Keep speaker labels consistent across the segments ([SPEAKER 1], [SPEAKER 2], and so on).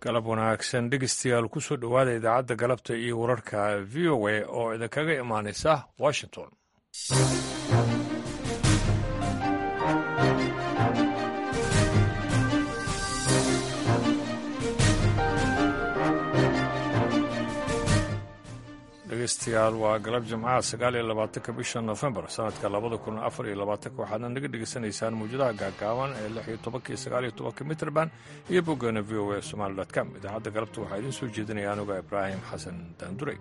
[SPEAKER 1] galab wanaagsan dhegeystayaal ku soo dhowaada idaacadda galabta iyo wararka v o a oo idinkaga imaanaysa washington dhegeystayaal waa galab jimcaha sagaal iyo labaatanka bisha nofembar sanadka labada kun afar iyo labaatanka waxaadna naga dhegeysanaysaan mawjadaha gaagaaban ee lix iyo tobanka iyo sagaal iyo tobanka mitrband iyo boggeena v o a somaali dot com idaacadda galabta waxaa idiin soo jeedinaya anuga ibraahim xasan daanduray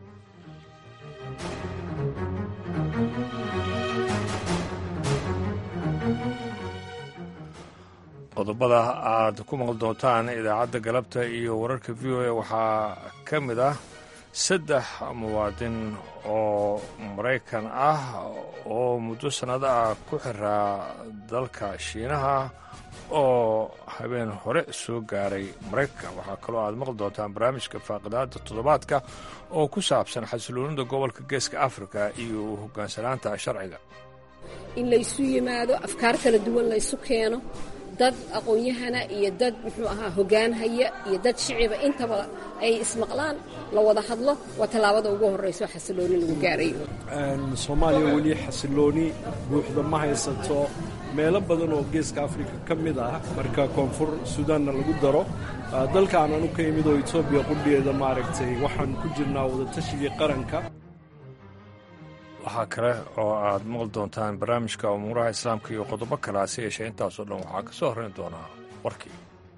[SPEAKER 1] qodobada aad ku maqli doontaan idaacadda galabta iyo wararka v o a waxaa ka mid ah saddex muwaadin oo maraykan ah oo muddo sannado ah ku xiraa dalka shiinaha oo habeen hore soo gaaray maraykanka waxaa kaloo aad maqli doontaan barnaamijka faaqidaada toddobaadka oo ku saabsan xasiloonida gobolka geeska afrika iyo hoggaansanaanta sharciga
[SPEAKER 2] in laysu yimaado afkaar kala duwan laysu keeno dad aqoon-yahana iyo dad muxuu ahaa hoggaan haya iyo dad shiciba intaba ay ismaqlaan la wada hadlo waa tallaabada ugu horrayso xasilooni lagu gaarayo
[SPEAKER 3] soomaaliya weli xasilooni buuxda ma haysato meelo badan oo geeska afrika ka mid ah marka koonfur suudaanna lagu daro dalka aan anu ka imid oo etoobiya qudhigeeda maaragtay waxaan ku jirnaa wadatashigai qaranka
[SPEAKER 1] waxaa kale oo aad maqli doontaan barnaamijka umuuraha islaamka iyo qodobo kale hase yeeshee intaasoo dhan waxaa ka soo horrayn doonaa warkii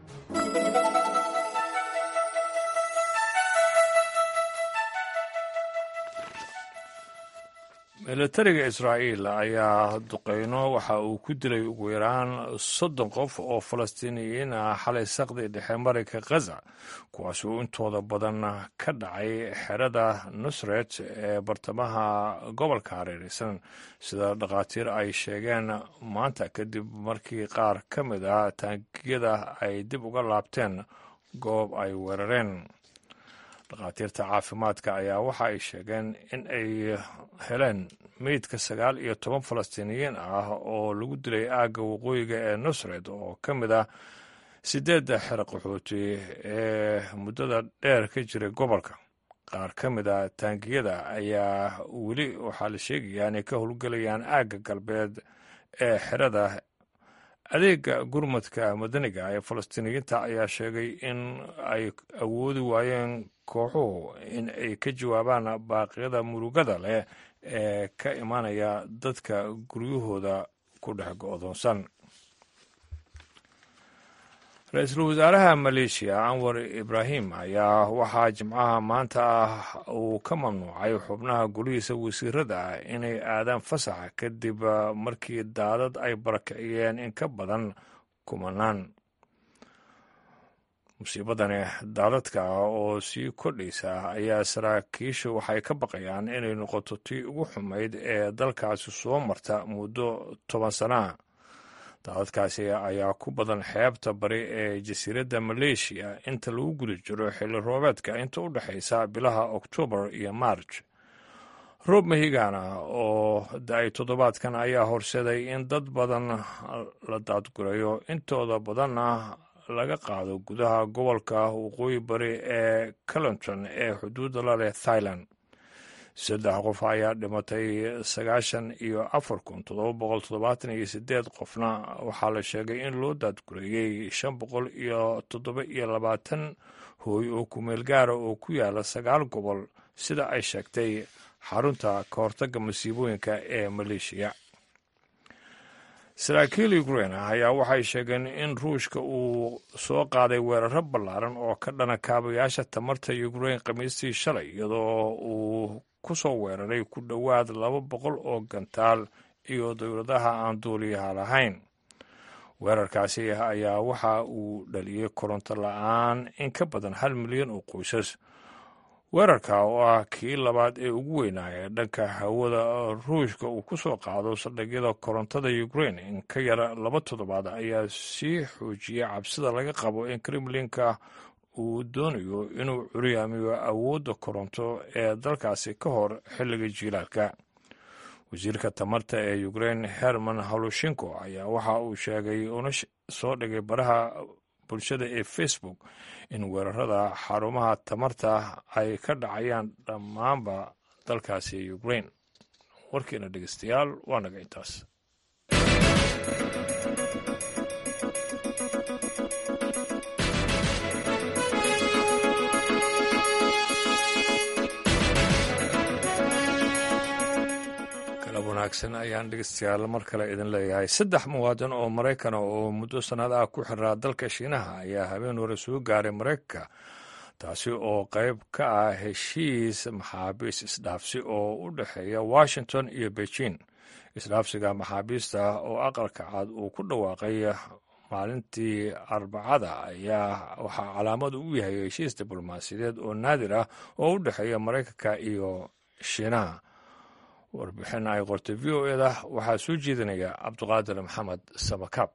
[SPEAKER 1] milatariga israa'iil ayaa duqeyno waxa uu ku dilay ugu yaraan soddon qof oo falastiiniyiin ah xalay saqdi dhexe marayka khaza kuwaas uu intooda badan ka dhacay xerada nusret ee bartamaha gobolka hareeraysan sida dhakhaatiir ay sheegeen maanta kadib markii qaar ka mid ah taangiyada ay dib uga laabteen goob ay weerareen dhakhaatiirta caafimaadka ayaa waxa ay sheegeen in ay heleen meydka sagaal iyo toban falastiiniyiin ah oo lagu dilay aagga waqooyiga ee nusred oo ka mid ah siddeedda xero qaxooti ee muddada dheer ka jiray gobolka qaar ka mid a taangiyada ayaa weli waxaa la sheegayaa inay ka howlgelayaan aagga galbeed ee xerada adeega gurmadka madaniga ee falastiiniyiinta ayaa sheegay in ay awoodi waayeen kooxuhu in ay ka jawaabaan baaqyada murugada leh ee ka imaanaya dadka guryahooda ku dhex go'doonsan ra-iisul wasaaraha maleeshiya anwar ibraahim ayaa waxaa jimcaha maanta ah uu ka mamnuucay xubnaha golihiisa wasiirada ah inay aadaan fasaxa kadib markii daadad ay barakiciyeen in ka badan kumanaan musiibadani daadadka oo sii kordhaysa ayaa saraakiishu waxay ka baqayaan inay noqoto tii ugu xumayd ee dalkaasi soo marta muddo toban sanaa daadadkaasi ayaa ku badan xeebta bari ee jasiiradda maleeshiya inta lagu guda jiro xilli roobeedka inta u dhexaysa bilaha oktoobar iyo maarj roob mahigaana oo da-ay toddobaadkan ayaa horseday in dad badan la daadgurayo intooda badanna laga qaado gudaha gobolka waqooyi bari ee calinton ee xuduudda la leh thailand saddex qof ayaa dhimatay sagaashan iyo afar kun toddoba boqol toddobaatan iyo sideed qofna waxaa la sheegay in loo daadgureeyey shan boqol iyo toddoba iyo labaatan hooy oo kumeel gaara oo ku yaala sagaal gobol sida ay sheegtay xarunta ka hortagga masiibooyinka ee maleeshiya saraakiil ukrain ayaa waxay sheegeen in ruushka uu soo qaaday weeraro ballaaran oo ka dhana kaabayaasha tamarta ukrain khamiistii shalay iyadoo uu ku soo weeraray ku dhowaad laba boqol oo gantaal iyo dowladaha aan duuliyaha lahayn weerarkaasi ayaa waxa uu dhaliyey koronto la-aan in ka badan hal milyan oo qoysas weerarka oo ah kii labaad ee ugu weynaa ee dhanka hawada ruushka uu ku soo qaado saldhigyada korontada ukrain in ka yara laba toddobaad ayaa sii xoojiyey cabsida laga qabo in kremlinka uu doonayo inuu curyaamiyo awoodda koronto ee dalkaasi ka hor xilliga jiilaalka wasiirka tamarta ee ukrain herman halushinko ayaa waxa uu sheegay una soo dhigay baraha bulshada ee facebook in weerarada xarumaha tamarta ay ka dhacayaan dhammaanba dalkaasi ukraine warkiina dhegeystayaal waa naga intaas wanaagsan ayaan dhegeystayaal mar kale idin leeyahay saddex muwaadin oo maraykana oo muddo sannad ah ku xiraa dalka shiinaha ayaa habeen hore soo gaaray maraykanka taasi oo qayb ka ah heshiis maxaabiis isdhaafsi oo u dhexeeya washington iyo beijing isdhaafsiga maxaabiista oo aqalka cad uu ku dhawaaqay maalintii arbacada ayaa waxaa calaamad u yahay heshiis diblomaasiyadeed oo naadir ah oo u dhexeeya maraykanka iyo shiinaha warbixin ay qortay v o eda waxaa soo jeedinaya cabduqaadir maxamed samakaab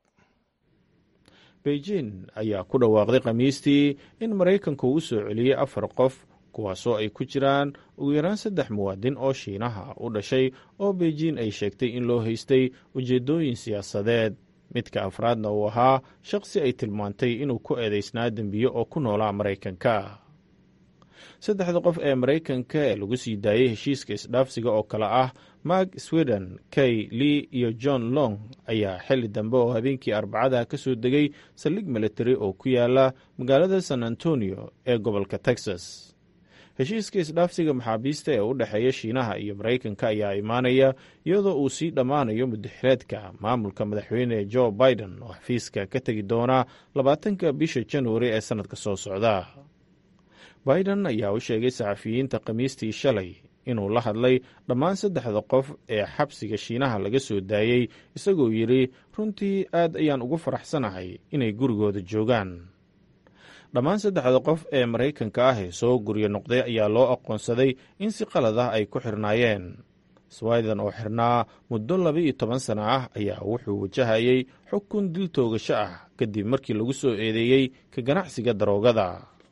[SPEAKER 4] beijing ayaa ku dhawaaqday khamiistii in maraykanku u soo celiyey afar qof kuwaasoo ay ku jiraan ugu yaraan saddex muwaadin oo shiinaha u dhashay oo beijing ay sheegtay in loo haystay ujeeddooyin siyaasadeed midka afraadna uu ahaa shaqsi ay tilmaantay inuu ku eedaysnaa dembiye oo ku noolaa maraykanka saddexda qof ee maraykanka ee lagu sii daayey heshiiska isdhaafsiga oo kale ah mark sweden kay lee iyo john long ayaa xilli dambe oo habeenkii arbacada ka soo degay saldhig military oo ku yaala magaalada san antonio ee gobolka texas heshiiska isdhaafsiga maxaabiista ee u dhexeeya shiinaha iyo maraykanka ayaa imaanaya iyadoo uu sii dhammaanayo mudaxireedka maamulka madaxweyne joe biden oo xafiiska ka tegi doona labaatanka bisha januari ee sannadka soo socda biden ayaa u sheegay saxafiyiinta khamiistii shalay inuu la hadlay dhammaan saddexda qof ee xabsiga shiinaha laga soo daayey isagoo yidhi runtii aad ayaan ugu faraxsanahay inay gurigooda joogaan dhammaan saddexda qof ee maraykanka ah ee soo guryo noqday ayaa loo aqoonsaday in si qalad ah ay ku xirnaayeen swiden oo xirnaa muddo laba iyo toban sana ah ayaa wuxuu wajahayey xukun dil toogasho ah kadib markii lagu soo eedeeyey ka ganacsiga daroogada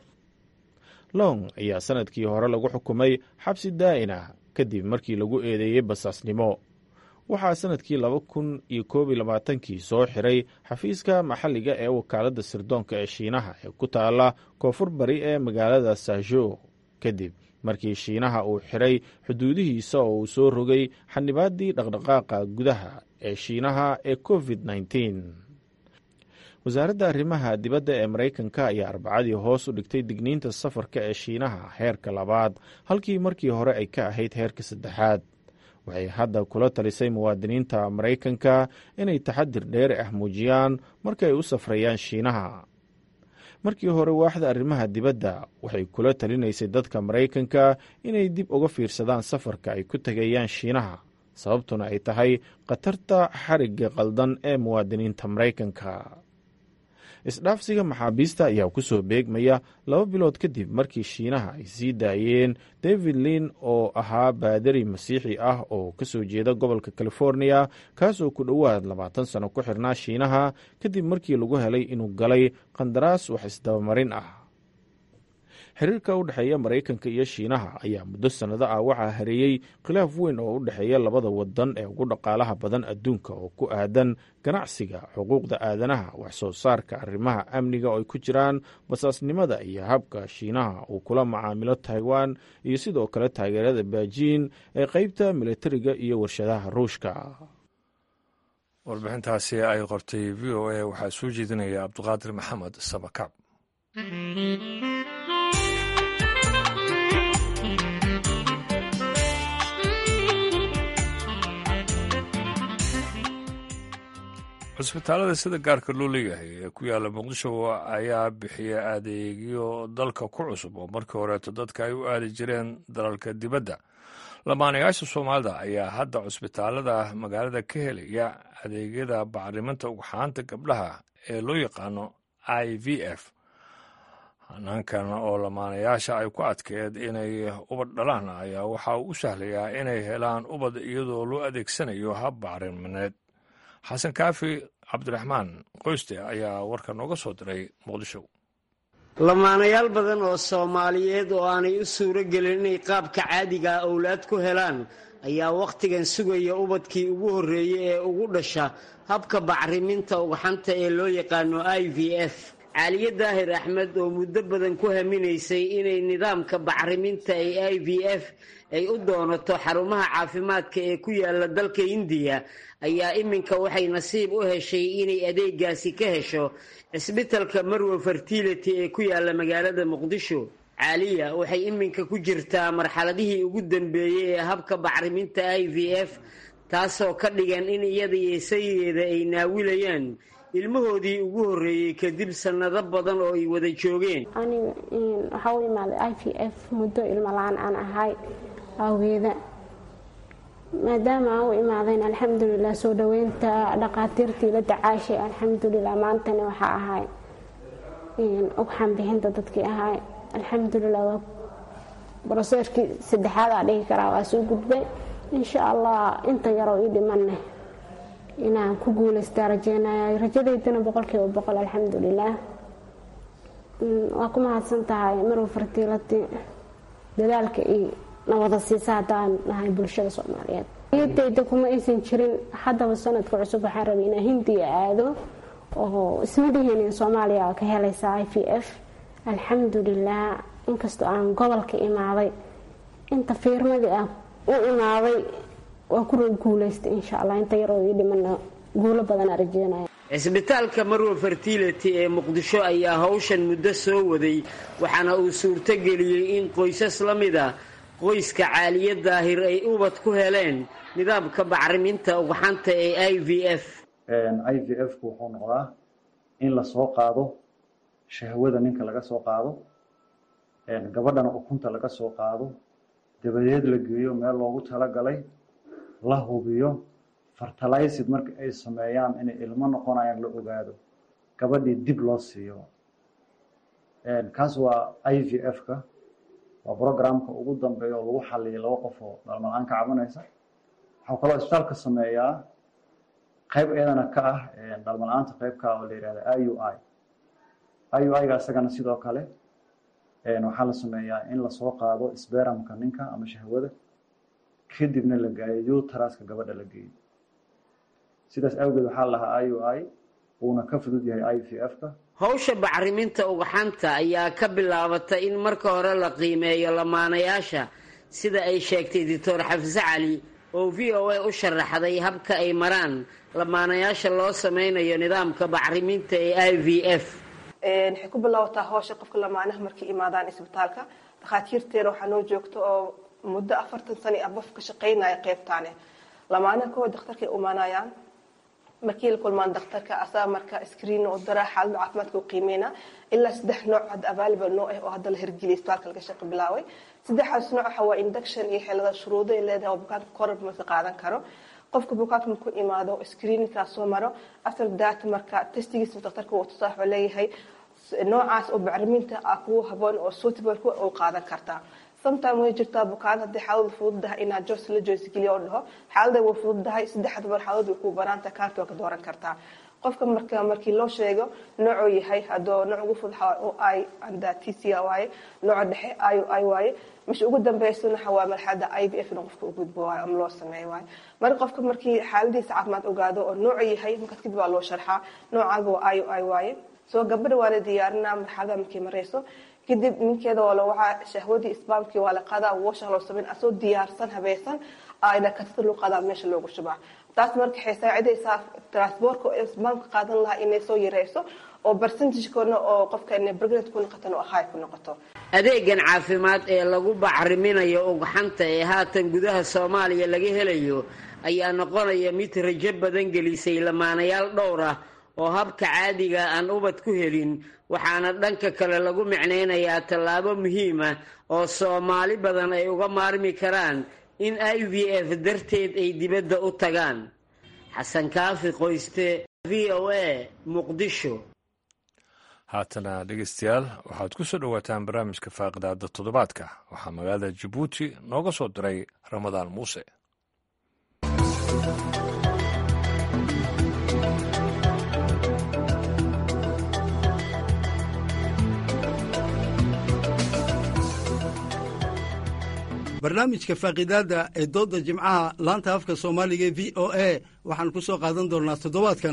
[SPEAKER 4] long ayaa sanadkii hore lagu xukumay xabsi daa'in ah kadib markii lagu eedeeyey basaasnimo waxaa sanadkii laba kun iyo koob iyo labaatankii soo xiray xafiiska maxalliga ee wakaaladda sirdoonka ee shiinaha ee ku taala koonfur bari ee magaalada saajo kadib markii shiinaha uu xiray xuduudihiisa oo uu soo rogay xanibaaddii dhaqdhaqaaqa gudaha ee shiinaha ee covid nneteen wasaaradda arrimaha dibadda ee maraykanka ayaa arbacadii hoos u dhigtay digniinta safarka ee shiinaha heerka labaad halkii markii hore ay ka ahayd heerka saddexaad waxay hadda kula talisay muwaadiniinta maraykanka inay taxadir dheeri ah muujiyaan markaay u safrayaan shiinaha markii hore waaxda arrimaha dibadda waxay kula talinaysay dadka maraykanka inay dib uga fiirsadaan safarka ay ku tegayaan shiinaha sababtuna ay tahay khatarta xarigga qaldan ee muwaadiniinta maraykanka isdhaafsiga maxaabiista ayaa ku soo beegmaya laba bilood kadib markii shiinaha ay sii daayeen david lin oo ahaa baadari masiixi ah oo ka soo jeeda gobolka californiya kaasoo ku dhowaad labaatan sano ku xirnaa shiinaha kadib markii lagu helay inuu galay qandaraas wax isdabamarin ah xiriirka u dhexeeya maraykanka iyo shiinaha ayaa muddo sannado ah waxaa hareeyey khilaaf weyn oo u dhexeeya labada wadan ee ugu dhaqaalaha badan adduunka oo ku aadan ganacsiga xuquuqda aadanaha wax soo saarka arrimaha amniga oo ay ku jiraan basaasnimada iyo habka shiinaha uu kula macaamilo taiwan iyo sidoo kale taageerada beijing ee qeybta militariga iyo warshadaha ruushka
[SPEAKER 1] warbixintaasi ay qortay v o a waxaa soo jeedinaya cabduqaadir maxamed sabakaab cusbitaalada sida gaarka loo leeyahay ee ku yaalla muqdisho ayaa bixiya adeegyo dalka ku cusub oo markii horeeto dadka ay u aadi jireen dalalka dibadda lamaanayaasha soomaalida ayaa hadda cusbitaalada magaalada ka helaya adeegyada bacriminta ugxaanta gabdhaha ee loo yaqaano i v f hanaankan oo lamaanayaasha ay ku adkeed inay ubad dhalaan ayaa waxa uu u sahlayaa inay helaan ubad iyadoo loo adeegsanayo hab bacrimineed xasan kaafi cabdiraxmaan qoyste ayaa warka nooga soo diray muqdisho
[SPEAKER 5] lamaanayaal badan oo soomaaliyeed oo aanay u suuro gelin inay qaabka caadiga ah owlaad ku helaan ayaa wakhtigan sugaya ubadkii ugu horreeyey ee ugu dhasha habka bacriminta ugxanta ee loo yaqaano i v f caaliye daahir axmed oo muddo badan ku haminaysay inay nidaamka bacriminta ee i v f ay u doonato xarumaha caafimaadka ee ku yaala dalka indiya ayaa iminka waxay nasiib u heshay inay adeegaasi ka hesho cisbitalka marwe fertility ee ku yaala magaalada muqdisho caaliya waxay iminka ku jirtaa marxaladihii ugu dambeeyey ee habka bacriminta i v f taasoo ka dhigan in iyada iyo sayigeeda ay naawilayaan ilmahoodii ugu horreeyey kadib sannado badan oo ay wada joogeen
[SPEAKER 6] aniga waxaa u imaaday i v f muddo ilmo la-aan aan ahay awgeeda maadaama aan u imaadayn alxamdulilah soo dhoweynta dhaqaatiirtii la dacaashay alxamdulilah maantana waxaa ahay ugxan bixinta dadkii ahay alxamdulilah waa broseerkii saddexaadaa dhihi karaa waa soo gudbay insha allah inta yaroo ii dhimanne inaan ku guulaystaa rajeynaya rajadaydana boqolkiiba boqol alxamdulilah waa ku mahadsan tahay marwa fartiilati dadaalka iyo nawada siisa haddaan nahay bulshada soomaaliyeed niyadayda kuma aysan jirin haddaba sanadka cusub waxaan rabay inaan hindiya aado oo isma dhihinin soomaaliya ka helaysa i v f alxamdulilah inkastoo aan gobolka imaaday inta fiirmadii ah u imaaday waa ku guulaystay insha allah inta yaroo ii dhimana guulo badanaa rajeynaya
[SPEAKER 5] cisbitaalka marwa fertility ee muqdisho ayaa howshan muddo soo waday waxaana uu suurto geliyey in qoysas la mid a qoyska caaliye daahir ay ubad ku heleen nidaamka bacriminta ugxanta ee i v f
[SPEAKER 7] i v f ku wuxuu noqdaa in lasoo qaado shahwada ninka laga soo qaado gabadhana ukunta laga soo qaado dabadeed la geeyo meel loogu talagalay la hubiyo fertilized marka ay sameeyaan inay ilmo noqonayaan la ogaado gabadhii dib loo siiyo kaas waa i v f-ka waa programka ugu dambeeya oo lagu xaliyay laba qof oo dhalmalaan ka cabanaysa waxuu kaloo isbitaalka sameeyaa qayb iyadana ka ah dhalmala-aanta qaybka oo la yihahda i u i i u i-ga isagana sidoo kale waxaa la sameeyaa in lasoo qaado sberamka ninka ama shahwada kadibna la gaayo utaraska gabadha la geeyo sidaas awgeed waxaa la lahaa i u i uuna ka fudud yahay i v f-ka
[SPEAKER 5] howsha bacriminta ugxanta ayaa ka bilaabata in marka hore la qiimeeyo lamaanayaasha sida ay sheegtay doctor xafse cali oo v o a u sharaxday habka ay maraan lamaanayaasha loo sameynayo nidaamka bacriminta ee i v f
[SPEAKER 8] waxay ku bilaabataa howsha qofka lamaanaha markay imaadaan isbitaalka dhakhaatiirteena waxaa noo joogta oo muddo afartan sano ah bof ka shaqaynaya qeybtaane lamaanaha kuwa dakhtarkay umaanayaan markii la kulmaan dakhtarka asaga marka screen oo daraa xaalada caafimaadka u qiimeyna ilaa saddex nooc hadda available noo ah oo hadda la hirgeliyay isbitaalka laga shaqo bilaaway saddexdaas nooc waxa waa induction iyo xeelada shuruudo ay leedahay oo bukaanka korab maka qaadan karo qofka bukaanka marku imaado screeninkaa soo maro after that marka testigiisa dakhtarka uu tusaa wuxuu leeyahay noocaas oo bacriminta ah kugu haboon oo suitable ku u qaadan kartaa sometime way jirtaa bukaan haddii xaaladu fududahay inaad jos la joysgeliyo oo dhaho xaalada way fududahay saddexda mar xaaladu way ku banaanta kaarta waa ka dooran kartaa qofka marka markii loo sheego noocuu yahay haddoo nooc ugu fudud o i anda t c waaye nooca dhexe i i waaye misha ugu dambeysana waxa waa marxalada i v f in qofka u gudbo waayo ama loo sameeyo waayo marka qofka markii xaaladiisa caafimaad ogaado oo noocu yahay markaas kadib waa loo sharxaa noocaaga waa i i waaye soo gabadha waa la diyaarinaa marxalada markay marayso kadib ninkeeda waa lawacaa shahwadii isbaamkii waa la qaadaa washa loo sameyn asoo diyaarsan habaysan ayna katida loo qaadaa meesha loogu shubaa taas marka waxay saacidaysaa transportka oo isbaamka qaadan lahaa inay soo yareyso oo percentagekoodna oo qofka inay pregnant ku noqotan oo high ku noqoto
[SPEAKER 5] adeegan caafimaad ee lagu bacriminayo ugxanta ee haatan gudaha soomaaliya laga helayo ayaa noqonaya mid rajo badan gelisay lamaanayaal dhowr ah oo habka caadiga aan ubad ku helin waxaana dhanka kale lagu micnaynayaa tallaabo muhiima oo soomaali badan ay uga maarmi karaan in i v f darteed ay dibadda u tagaan xasan kaafi qoyste v o a muqdisho
[SPEAKER 1] haatana dhegeystayaal waxaad ku soo dhowaataan barnaamijka faaqidaada toddobaadka waxaa magaalada jabuuti nooga soo diray ramadaan muuse
[SPEAKER 9] barnaamijka faaqidaada ee dooda jimcaha laanta afka soomaaliga e v o a waxaan ku soo qaadan doonnaa toddobaadkan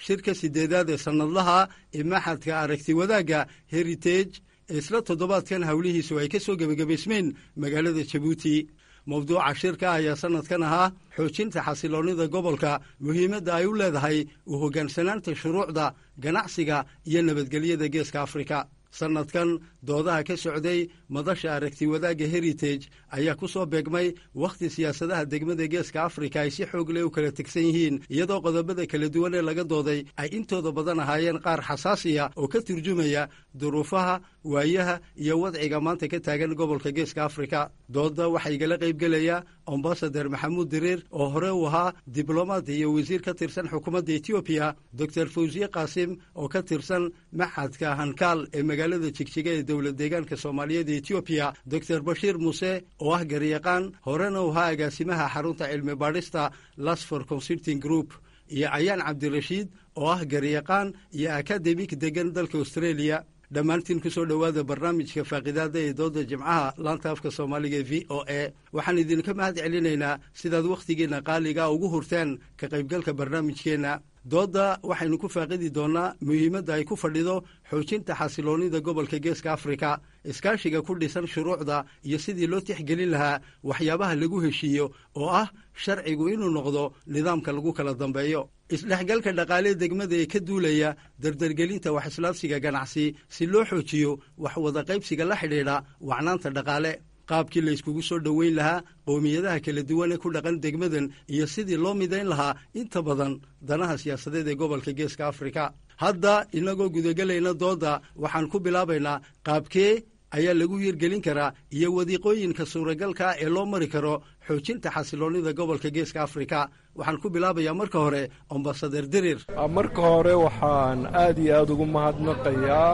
[SPEAKER 9] shirka sideedaad ee sannadlaha ee maxadka aragti wadaagga heritage ee isla toddobaadkan howlihiisu ay ka soo gebagabaysmeen magaalada jabuuti mawduuca shirka ayaa sannadkan ahaa xoojinta xasiloonnida gobolka muhiimadda ay u leedahay u hoggaansanaanta shuruucda ganacsiga iyo nabadgelyada geeska afrika sannadkan doodaha ka socday madasha aragti wadaagga heritage ayaa ku soo beegmay wakhti siyaasadaha degmada geeska afrika ay si xoog leh u kala tegsan yihiin iyadoo qodobada kala duwan ee laga dooday ay intooda badan ahaayeen qaar xasaasiya oo ka turjumaya duruufaha waayaha iyo wadciga maanta ka taagan gobolka geeska afrika doodda waxaa igala qaybgelaya ambasader maxamuud diriir oo hore u ahaa diblomaad iyo wasiir ka tirsan xukuumadda etoobiya doctor fawsiye qaasim oo ka tirsan maxadka hankaal ee magaalada jigjiga ee dowlad deegaanka soomaaliyeed ee etoobiya doctor bashiir muuse oo ah garyaqaan horena u ahaa agaasimaha xarunta cilmi baadhista lasfor consulting group iyo ayaan cabdirashiid oo ah garyaqaan iyo akademik degan dalka australia dhammaantiin ku soo dhowaada barnaamijka faaqidaada ee dooda jimcaha laanta afka soomaaliga e v o a waxaan idinka mahad celinaynaa sidaad wakhtigiinna qaaliga ugu hurteen ka qaybgalka barnaamijkeenna doodda waxaynu ku faaqidi doonnaa muhiimadda ay ku fadhido xoojinta xasiloonnida gobolka geeska afrika iskaashiga ku dhisan shuruucda iyo sidii loo tixgelin lahaa waxyaabaha lagu heshiiyo oo ah sharcigu inuu noqdo nidaamka lagu kala dambeeyo isdhexgalka dhaqaalee degmada ee ka duulaya dardargelinta wax islaabsiga ganacsi si loo xoojiyo wax wada qaybsiga la xidhiidha wacnaanta dhaqaale qaabkii la yskugu soo dhoweyn lahaa qowmiyadaha kala duwan ee ku dhaqan degmadan iyo sidii loo midayn lahaa inta badan danaha siyaasadeed ee gobolka geeska afrika hadda innagoo gudagelayna doodda waxaan ku bilaabaynaa qaabkee ayaa lagu hirgelin karaa iyo wadiiqooyinka suuragalka ee loo mari karo xoojinta xasiloonnida gobolka geeska afrika waxaan ku bilaabayaa marka hore ambasader dirir
[SPEAKER 3] marka hore waxaan aad iyo aad ugu mahadnaqayaa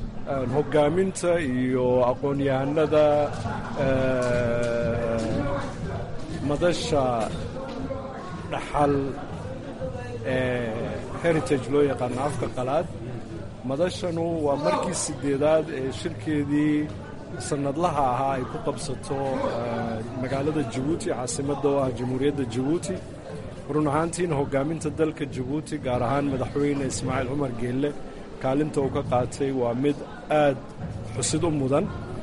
[SPEAKER 3] hoggaaminta iyo aqoon-yahanada madasha dhaxal ee heritage loo yaqaano afka qalaad madashanu waa markii sideedaad ee shirkeedii sannadlaha ahaa ay ku qabsato magaalada jabuuti caasimadda oo ah jamhuuriyadda jabuuti run ahaantiina hoggaaminta dalka jabuuti gaar ahaan madaxweyne ismaaciil cumar geelle kaalinta uu ka qaatay waa mid aad xusid u mudan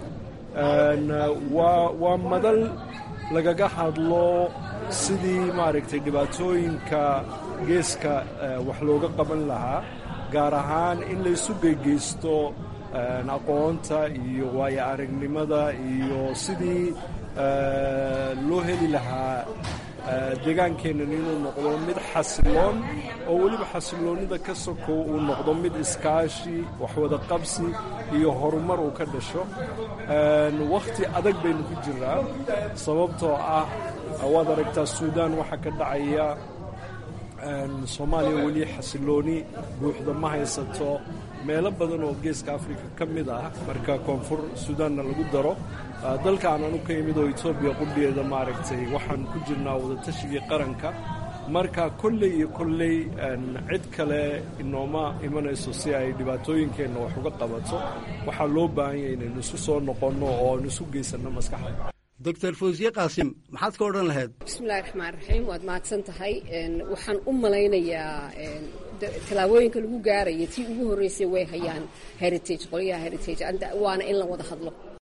[SPEAKER 3] waa madal lagaga hadlo sidii maaragtay dhibaatooyinka geeska wax looga qaban lahaa gaar ahaan in laysu geygeysto aqoonta iyo waayo aragnimada iyo sidii loo heli lahaa deegaankeennan inuu noqdo mid xasiloon oo weliba xasiloonnida ka sokow uu noqdo mid iskaashi waxwada qabsi iyo horumar uu ka dhasho wakhti adag baynu ku jiraa sababtoo ah waad aragtaa suudaan waxaa ka dhacaya soomaaliya weli xasilooni buuxda ma haysato meelo badan oo geeska afrika ka mid ah marka koonfur suudaanna lagu daro dalka aanan u ka imid oo etoobiya qudhigeeda maaragtay waxaan ku jirnaa wadatashigai qaranka marka kolley iyo kolley cid kale inooma imanayso si ay dhibaatooyinkeenna wax uga qabato waxaa loo baahan yahay inaynu isu soo noqonno oo aan isu geysanno maskaxda
[SPEAKER 9] doctor fawsiye qaasim maxaad ka odhan lahayd
[SPEAKER 2] bismillahi raxmaan raxiim waad mahadsan tahay waxaan u malaynayaa tallaabooyinka lagu gaaraya tii ugu horreysay way hayaan heritage qolyaha heritage waana in la wada hadlo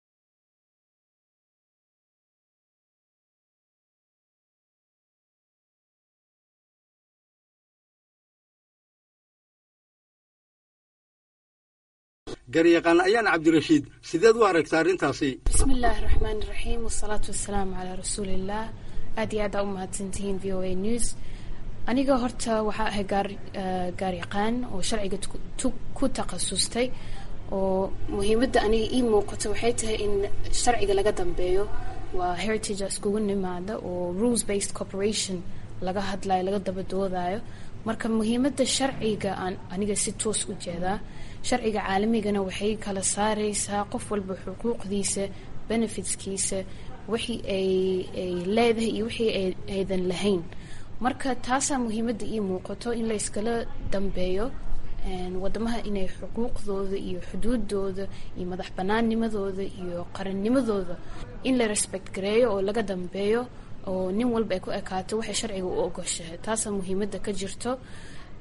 [SPEAKER 9] garyaqaan ayaan cabdirashiid sideed u aragta arrintaasi
[SPEAKER 10] bismi illaahi raxmaan iraxiim wasalaatu wasalaamu calaa rasuuliillah aad iyo aada u mahadsantihiin v o a news aniga horta waxaa ahay gaaryaqaan oo sharciga ku takhasustay oo muhiimadda aniga ii muuqato waxay tahay in sharciga laga dambeeyo waa heritage iskugu nimaada oo rules based corporation laga hadlayo laga daba doodayo marka muhiimadda sharciga aan aniga si toos u jeedaa sharciga caalamigana waxay kala saareysaa qof walba xuquuqdiisa benefitskiisa wixii ay ay leedahay iyo wixii aydan lahayn marka taasaa muhiimadda ii muuqato in layskala dambeeyo wadamaha inay xuquuqdooda iyo xuduudooda iyo madax banaannimadooda iyo qarannimadooda in la respect gareeyo oo laga dambeeyo oo nin walba ay ku ekaato waxay sharciga u ogoshahay taasaa muhiimadda ka jirto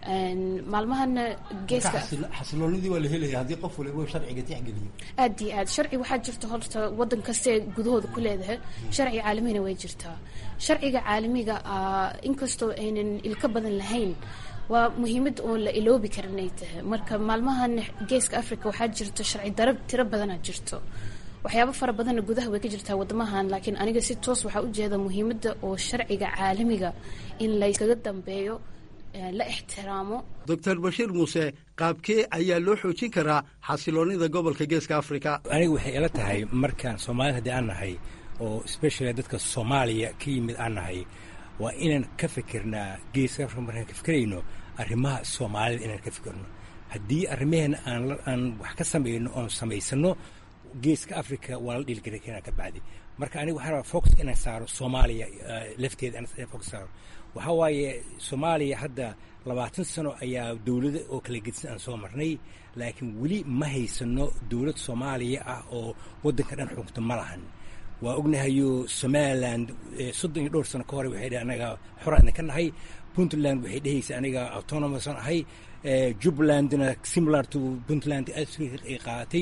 [SPEAKER 10] maalmahana geeska
[SPEAKER 9] xasiloonidii waa la helaya haddii qof waliba sharciga tixgeliyo
[SPEAKER 10] aad iyo aad sharci waxaa jirta horta wadan kaste gudahooda ku leedahay sharci caalamina way jirtaa sharciga caalamiga inkastoo aynan ilka badan lahayn waa muhiimad oon la iloobi karin ay tahay marka maalmahan geeska africa waxaa jirto sharci daro tiro badanaa jirto waxyaabo fara badanna gudaha way ka jirtaa wadamahan laakiin aniga si toos waxaa ujeeda muhiimadda oo sharciga caalamiga in layskaga dambeeyo la ixtiraamo
[SPEAKER 9] doctor bashiir muuse qaabkee ayaa loo xoojin karaa xasiloonida gobolka geeska africa
[SPEAKER 11] aniga waxay ila tahay markaan soomaalida haddii aan nahay oo specially dadka soomaaliya ka yimid aan nahay waa inaan ka fikirnaa geeska africa markaan ka fikirayno arrimaha soomaalida inaan ka fikirno haddii arrimaheena aan aan wax ka samayno oon samaysano geeska africa waa la dhiilgari karaa ka bacdi marka aniga waxaan rabaa focus inaan saaro soomaaliya lafteeda inaan focus saaro waxaa waaye soomaaliya hadda labaatan sano ayaa dowlada oo kala gedisan aan soo marnay laakiin weli ma haysano dowlad soomaaliya ah oo waddanka dhan xukunta ma lahan waa ognahayo somaliland soddon iyo dhowr sano ka hore waxay dheh anaga xoraan ka nahay puntland waxay dhehaysa aniga autonomousan ahay jubbalandna similar to puntland ay qaadatay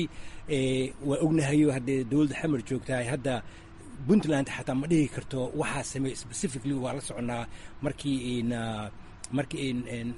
[SPEAKER 11] waa ognahayo haddee dowladda xamar joogtahay hadda puntland xataa ma dhihi karto waxaa sameey specifically waa la soconaa markii markii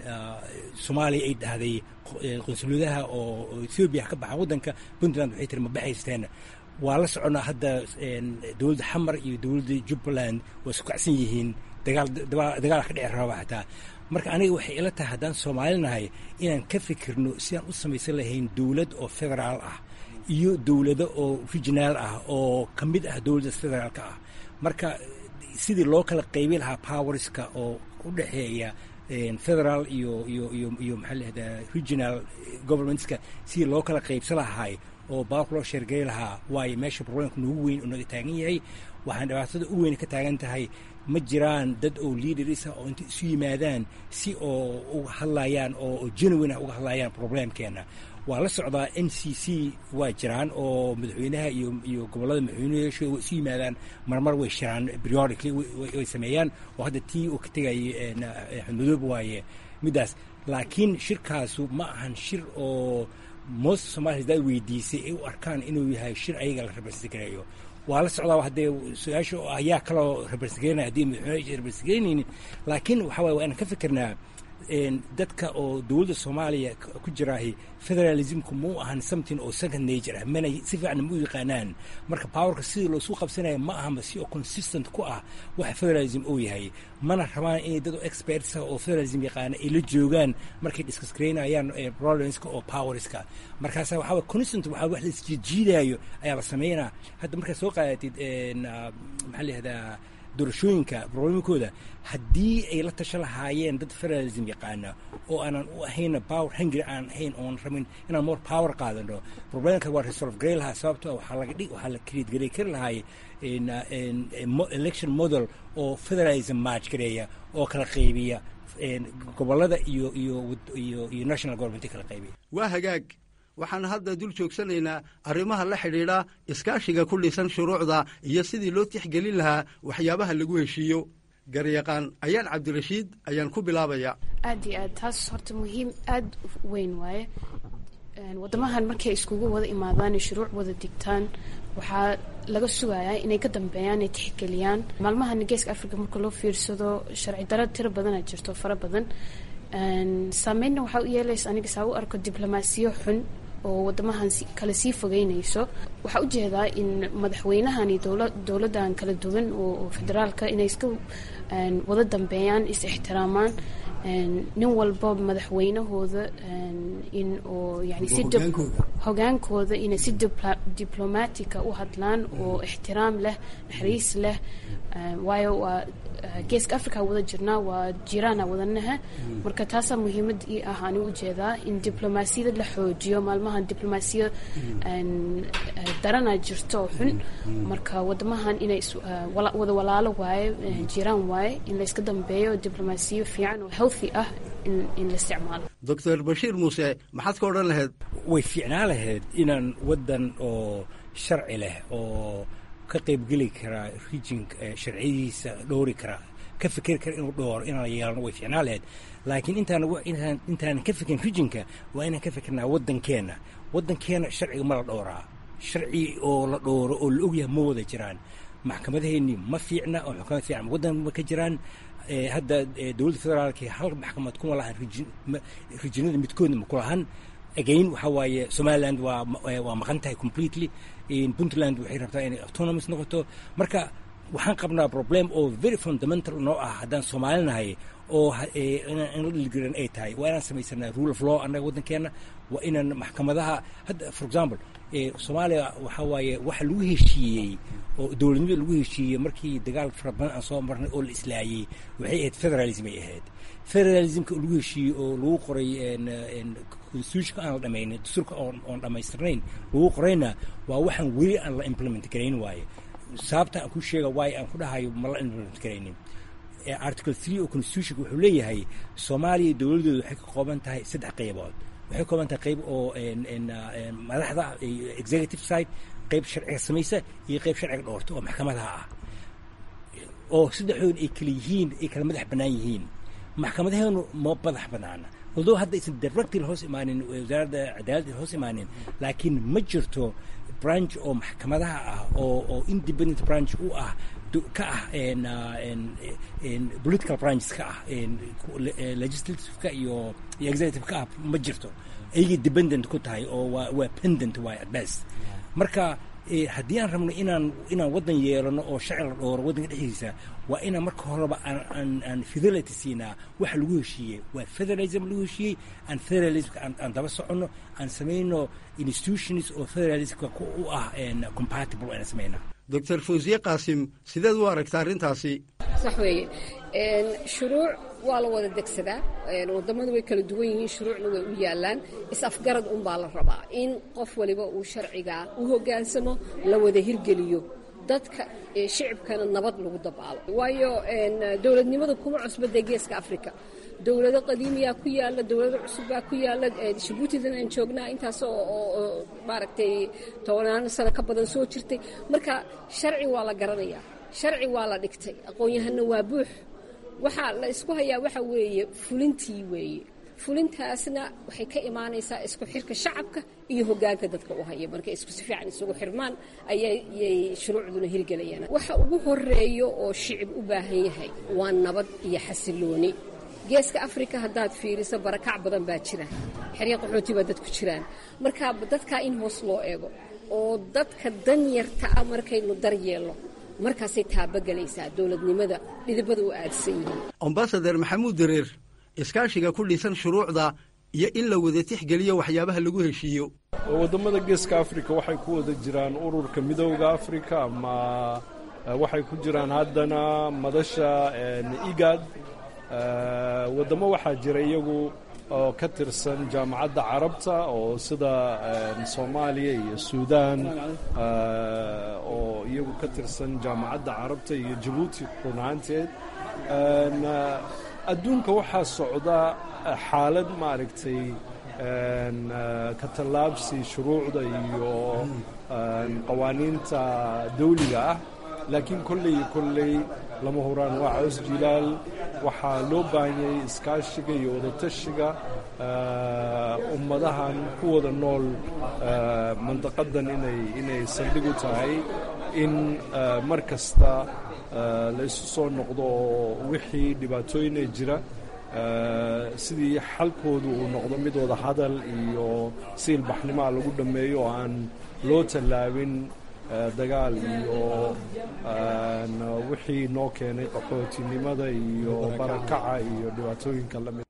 [SPEAKER 11] soomaaliya ay dhahday qunsuladaha oo ethoobiya ka baxaan waddanka puntland waxay tiri ma baxaysteen waa la soconaa hadda dowladda xamar iyo dowladda jubbaland waa isku kacsan yihiin dagaal dagaal ka dhici raba xataa marka aniga waxay ila tahay haddaan soomaali nahay inaan ka fikirno sidaan u samaysan lahayn dowlad oo federaal ah iyo dowlado oo regionaal ah oo ka mid ah dowladda federaalka ah marka sidii loo kala qaybi lahaa powerska oo u dhexeeya federal iyo iyo iyo iyo maxaa lahahdaa regional governmentska sidii loo kala qaybsan lahaay oo baarku loo sheergeli lahaa waayo meesha problemka noogu weyn oo naga taagan yahay waxaan dhibaatada u weyn ka taagan tahay ma jiraan dad oo leaderisa oo inta isu yimaadaan si oo uga hadlayaan oo genuine ah uga hadlayaan problemkeena waa la socdaa n c c waa jiraan oo madaxweynaha iyo iyo gobollada madaxweynayaasha way isu yimaadaan marmar way shiraan periodically way sameeyaan oo hadda tii uu ka tegayay xudmadoob waaye middaas laakiin shirkaasu ma ahan shir oo most somalia hadaad weydiisay ay u arkaan inuu yahay shir ayaga la rabarsigareeyo waa la socdaa haddee su-aasha ayaa kaloo rabarsigeynaya haddii madaxweyne rabarsigeynaynin laakiin waxaa waye waa inaan ka fikirnaa dadka oo dowladda soomaaliya ku jiraahi federalismku mau ahan something oo second nature ah mana si fiican ma u yaqaanaan marka powerka sidii loosu qabsanaya ma ahama si oo consistent ku ah waxa federalism uu yahay mana rabaan inay dad oo experts ah oo federalism yaqaana ay la joogaan markay discuss garaynayaan problemska oo powerska markaasa waxaa waye consistent waxaa wax la isjiidjiidaayo ayaa la sameynaa hadda markaad soo qaadatid maxaa la yihahdaa doorashooyinka problemkooda haddii ay la tasha lahaayeen dad federalism yaqaana oo aanan u ahayna power hungry aan ahayn oon rabin inaan more power qaadano problemka waa resolve garay lahaa sababto waxaa laga dhig waxaa la create garay kari lahaay election model oo federalism match gareeya oo kala qaybiya gobolada iyo iyo iyo iyo national government kala qaybiya
[SPEAKER 9] waa hagaag waxaan hadda dul joogsanaynaa arrimaha la xidhiidha iskaashiga ku dhisan shuruucda iyo sidii loo tixgelin lahaa waxyaabaha lagu heshiiyo garyaqaan ayaan cabdirashiid ayaan ku bilaabaya
[SPEAKER 10] aad iyo aad taas horta muhiim aada weyn waaye wadamahan markay iskugu wada imaadaan shuruuc wada digtaan waxaa laga sugayaa inay ka dambeeyaan ay tixgeliyaan maalmahan geeska africa marka loo fiirsado sharci daro tiro badana jirto fara badan saameynna waxaa u yeelaysa aniga saa u arko diblomaasiyo xun oo wadamahan kale sii fogeynayso waxaa ujeedaa in madaxweynahan iyo dowladan kala duwan oo federaalka inay iska wada dambeeyaan is ixtiraamaan nin walba madaxweynahooda in oo yani si hogaankooda inay si diblomatica u hadlaan oo ixtiraam leh naxariis leh waayo waa geeska africa wada jirnaa waa jiraana wadanaha marka taasaa muhiimad ii ah ani ujeedaa in diblomaasiyada la xoojiyo maalmahan diblomaasiya darana jirto oo xun marka wadamahan inay wada walaalo waaye jiraan waaye in layska dambeeyo diblomaasiyo fiican oo healthy ah in la isticmaalo
[SPEAKER 9] doctor bashiir muuse maxaad ka odhan lahayd
[SPEAKER 11] way fiicnaa lahayd inaan waddan oo sharci leh oo ka qaybgeli karaa rijinka sharciyadiisa dhowri karaa ka fikeri kara inuu dhooro inaan yeelano way ficnaa lahayd laakiin intaan intaan intaanan ka fikirin rijinka waa inaan ka fikirnaa waddankeenna waddankeenna sharciga ma la dhooraa sharci oo la dhooro oo la ogyahay ma wada jiraan maxkamadaheennii ma fiicna oo xukamad fiican waddan ma ka jiraan hadda dowladda federaalka hal maxkamad kuma lahan rijinada midkoodna ma ku lahan again waxaa waaye somaliland waa waa maqan tahay completely puntland waxay rabtaa inay autonomous noqoto marka waxaan qabnaa problem oo very fundamental noo ah haddaan soomaali nahay oo in la dhiligaran ay tahay waa inaan samaysanaa rule of law annaga waddankeenna waa inaan maxkamadaha hadda for example soomaaliya waxaa waaye waxa lagu heshiiyey oo dowladnimada lagu heshiiyey markii dagaal fara badan aan soo marnay oo la islaayey waxay ahayd federalism ay ahayd federalismka lagu heshiiyey oo lagu qoray constitutionka aan la dhamaynin dastuurka oon dhammaystirnayn lagu qorayna waa waxaan weli aan la implement garayn waaye sababta aan ku sheega waayo aan ku dhahayo ma la implement garaynin article three oo constitutionka wuxuu leeyahay soomaaliya dowladooda waxay ka kooban tahay saddex qaybood waxay ka kooban tahay qayb oo madaxda executive side qayb sharciga samaysa iyo qayb sharciga dhoorta oo maxkamadaha ah oo saddexdooda ay kala yihiin ay kala madax bannaan yihiin maxkamadaheenu ma madax bannaana although hadda aysan directly hoos imaanin wasaaradda cadaaladda hoos imaanin laakiin ma jirto branch oo maxkamadaha ah oo oo independent branch u ah ka ah political branches ka ah legislativeka iyo iyo executive-ka ah ma jirto ayagay dependent ku tahay oo waa waa pendent waay at best marka haddii aan rabno inaan inaan waddan yeelano oo sharci la dhooro waddanka dhexdiisa waa inaan marka horeba aan aan fidelity siinaa waxa lagu heshiiyey waa federalism lagu heshiiyey aan federalismka aan daba soconno aan samayno institutions oo federalismka u ah compatible aan samaynaa
[SPEAKER 9] doctor fawsiye qaasim sideed u aragta arrintaasi
[SPEAKER 2] sax weeye shuruuc waa la wada degsadaa wadamadu way kala duwan yihiin shuruucna way u yaalaan is-afgarad unbaa la rabaa in qof waliba uu sharcigaa u hoggaansamo la wada hirgeliyo dadka shicibkana nabad lagu dabaalo waayo dowladnimadu kuma cusbadee geeska africa dowlado qadiimiyaa ku yaala dowlado cusubbaa ku yaala jabuutidan aan joognaa intaas oo maaragtay tobanaan sano ka badan soo jirtay marka sharci waa la garanayaa sharci waa la dhigtay aqoon-yahanna waa buux waxaa la isku hayaa waxa weeye fulintii weeye fulintaasna waxay ka imaanaysaa isku xirka shacabka iyo hoggaanka dadka u haya markay isku si fiican isugu xirmaan ayay shuruucduna hirgelayaan waxa ugu horeeyo oo shicib u baahan yahay waa nabad iyo xasilooni geeska afrika haddaad fiiriso barakac badan baa jira xerya qaxooti baa dadku jiraan marka dadkaa in hoos loo eego oo dadka danyarta ah markaynu daryeelno markaasay taabagelaysaa dowladnimada dhidibada u aadsan yihiin
[SPEAKER 9] ambasadar maxamuud dareer iskaashiga ku dhisan shuruucda iyo in la wada tixgeliyo waxyaabaha lagu heshiiyo
[SPEAKER 3] waddamada geeska afrika waxay ku wada jiraan ururka midooda afrika ama waxay ku jiraan haddana madasha igad waddamo waxaa jira iyagu oo ka tirsan jaamacadda carabta oo sida soomaaliya iyo suudaan oo iyagu ka tirsan jaamacadda carabta iyo jabuuti run ahaanteed adduunka waxaa socda xaalad maaragtay ka tallaabsi shuruucda iyo qawaaniinta dawliga ah laakiin kolley iyo kolley lama huraan waa cows jilaal waxaa loo baahanyay iskaashiga iyo wadatashiga ummadahan ku wada nool mandaqadan inay inay saldhig u tahay in mar kasta la isu soo noqdo oo wixii dhibaatooyina jira sidii xalkoodu uu noqdo mid wada hadal iyo siilbaxnimaa lagu dhammeeyo oo aan loo tallaabin dagaal iyo wixii noo keenay qaxootinimada iyo barakaca iyo dhibaatooyinka lamid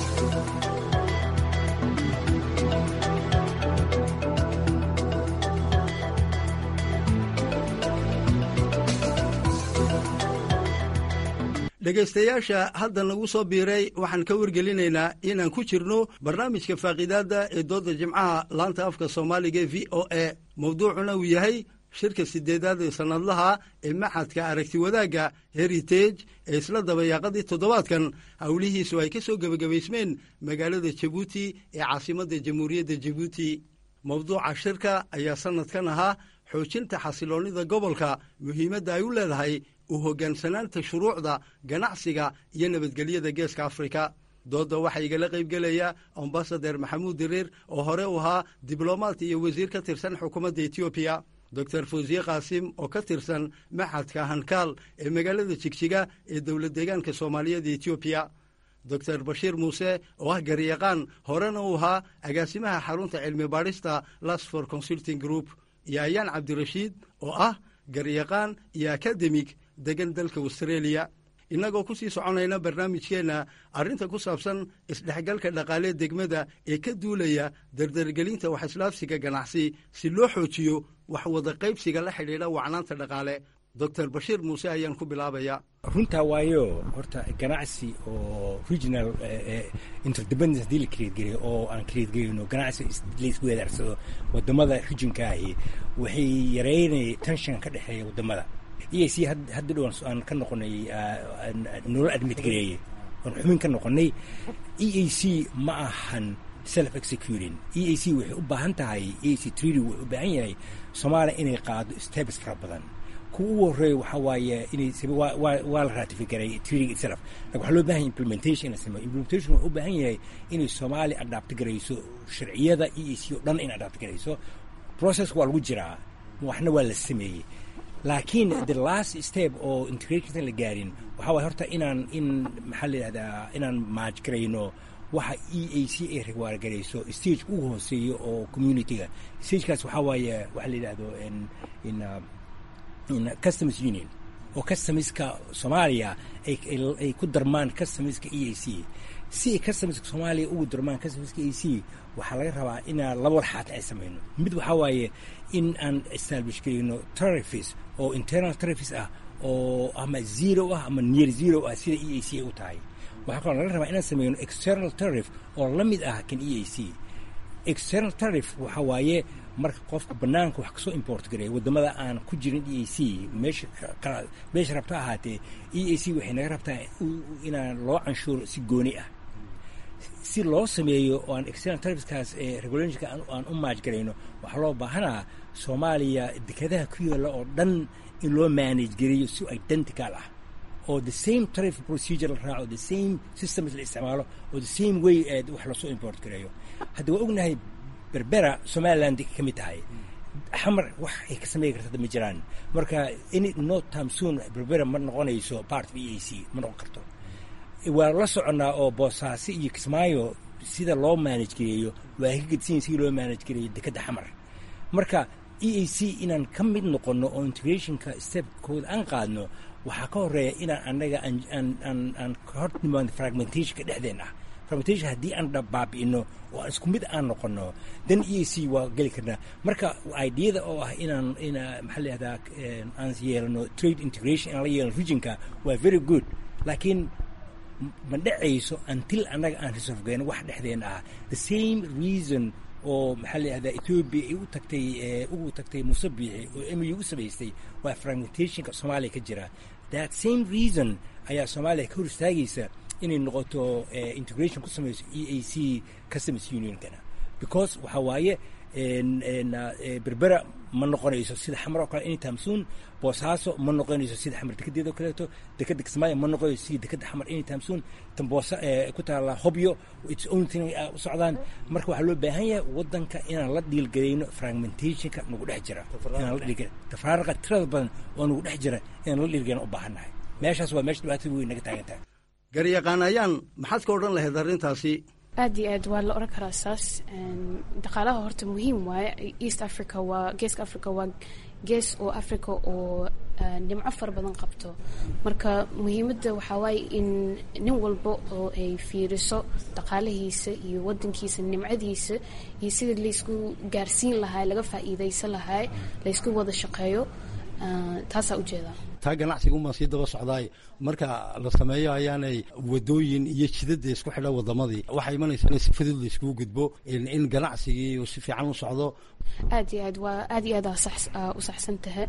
[SPEAKER 9] dhegaystayaasha hadda nagu soo biiray waxaan ka wargelinaynaa inaan ku jirno barnaamijka faaqiidaadda ee doodda jimcaha laanta afka soomaaliga e v o a mowduucuna uu yahay shirka sideedaad ee sannadlaha ee maxadka aragti wadaagga heritage ee isla dabayaaqadii toddobaadkan howlihiisu ay ka soo gebagabaysmeen magaalada jabuuti ee caasimadda jamhuuriyadda jabuuti mowduuca shirka ayaa sannadkan ahaa xoojinta xasiloonnida gobolka muhiimadda ay u leedahay u hoggaansanaanta shuruucda ganacsiga iyo nabadgelyada geeska afrika doodda waxaa igala qaybgelaya ambasader maxamuud diriir oo hore u ahaa diblomaat iyo wasiir ka tirsan xukuumadda etoobiya doctor fawsiye qaasim oo ka tirsan maxadka hankaal ee magaalada jigjiga ee dowlad deegaanka soomaaliyeed etoobiya doctor bashiir muuse oo ah garyaqaan horena uu ahaa agaasimaha xarunta cilmi baadhista lasfor consulting group iyo ayaan cabdirashiid oo ah garyaqaan iyo akademig degan dalka australia innagoo ku sii soconayna barnaamijkeenna arrinta ku saabsan isdhexgalka dhaqaalee degmada ee ka duulaya dardargelinta wax islaafsiga ganacsi si loo xoojiyo wax wada qaybsiga la xidhiidha wacnaanta dhaqaale doctor bashiir muuse ayaan ku bilaabaya
[SPEAKER 11] runtaa waayo horta ganacsi oo regional interdependence haddii la creedgeliyo oo aan creedgelino ganacsi la isku weedaarsado wadamada regionka ahi waxay yareynaya tension ka dhexeeya wadamada e c hadda dhowan aan ka noqonay nolol admit gareeye oon xubin ka noqonay e a c ma ahan self executing e a c waxay u baahan tahay e a c treaty wuxuu u baahan yahay soomaaliya inay qaado steps fara badan kuwa ugu horreeya waxaa waaye inay waa la ratifigaray treaty itself lakin waxaa loo bahan yahay implementation in la sameeyo implementation wuxuu u baahan yahay inay soomaaliya adapti garayso sharciyada e a c oo dhan in adapti garayso process waa lagu jiraa waxna waa la sameeyey laakiin the last step oo integrationsan la gaarin waxaa waay horta inaan in maxaa la yidhahdaa inaan maaj garayno waxa e a c ay rewaargarayso stage ugu hooseeyo oo communityga stagekaas waxaa waaye waxa la yidhahdo in in customs union oo customiska soomaaliya ay ku darmaan customiska e a c si ay customiska soomaaliya ugu darmaan customiska e a c waxaa laga rabaa inaan laba warxaat ay samayno mid waxaa waaye in aan establish garayno tarifis oo internal tarifis ah oo ama zero ah ama near zero ah sida e a c ay u tahay waxaa kaloo laga rabaa inaan sameyno external tarif oo la mid ah kan e a c external tarif waxaa waaye marka qofka banaanka wax kasoo import gareeya wadamada aan ku jirin e a c meesha meesha rabta ahaatee e a c waxay naga rabtaa inaan loo canshuuro si gooni ah si loo sameeyo oo aan external tarifskaas ee regulationka aan u maaj garayno waxaa loo baahanaa soomaaliya dekadaha ku yaalla oo dhan in loo manage gareeyo si identical ah oo the same tarif procedure la raaco the same systems la isticmaalo oo the same way ee wax lasoo import gareeyo hadda waa ognahay berbera somaliland ka mid tahay xamar wax ay ka sameyn karta ma jiraan marka any no time soon berbera ma noqonayso part of e a c ma noqon karto waa la soconnaa oo boosaaso iyo kismaayo sida loo manage gareeyo waa ka gedsinya sidii loo manage gareeyo dekadda xamar marka e a c inaan ka mid noqonno oo integrationka stepkooda aan qaadno waxaa ka horeeya inaan annaga aan ka hor nimaano fragmentationka dhexdeen ah fragmentation haddii aan baabi'ino oo aan isku mid aan noqono dan e a c waa geli karnaa marka ideada oo ah inaan ina maxaa la yihahdaa aan yeelano trade integration inaan la yeelano regionka waa very good laakiin ma dhacayso until annaga aan resolve geyno wax dhexdeena ah the same reason oo maxaa la yihahdaa ethoobia ay u tagtay ugu tagtay musabiixi oo m u u samaystay waa fragmentationka soomaaliya ka jira that same reason ayaa soomaaliya ka hor istaagaysa inay noqoto integration ku samayso e a c customs unionkana because waxaa waaye berbera ma noqonayso sida xamar oo kale anytime soon boosaaso ma noqonayso sida xamar dekedeeda oo kaleeto dekeda kismaayo ma noqonayso sida dekeda xamar anytime soon tan boosa ku taala hobyo its own thing u socdaan marka waxaa loo baahan yahay wadanka inaan la dhiilgarayno fragmentationka nagu dhex jira inaan la dhiilgar tafaaraqa tirada badan oo nagu dhex jira inaan la dhiilgarayno u baahannahay meeshaas waa meesha dhibaatada weyn naga taagan tahay
[SPEAKER 9] garyaqaan ayaan maxaad ka odhan lahayd arrintaasi
[SPEAKER 10] aad iyo aad waa la oran karaa saas dhaqaalaha horta muhiim waaye east africa waa geeska africa waa gees oo africa oo dhimco fara badan qabto marka muhiimadda waxaa waaye in nin walba oo ay fiiriso dhaqaalahiisa iyo wadankiisa nimcadiisa iyo sidii laysku gaarsiin lahaa laga faa'iidaysan lahaa laysku wada shaqeeyo taasaa ujeedaa
[SPEAKER 9] taa ganacsiga umaa sii daba socdaay marka la sameeyo ayaanay wadooyin iyo jidada isku xidha wadamadii waxaa imanaysa in si fudud la iskugu gudbo in ganacsigii uu si fiican u socdo
[SPEAKER 10] aad iyo aad waa aad iyo aad u saxsan tahay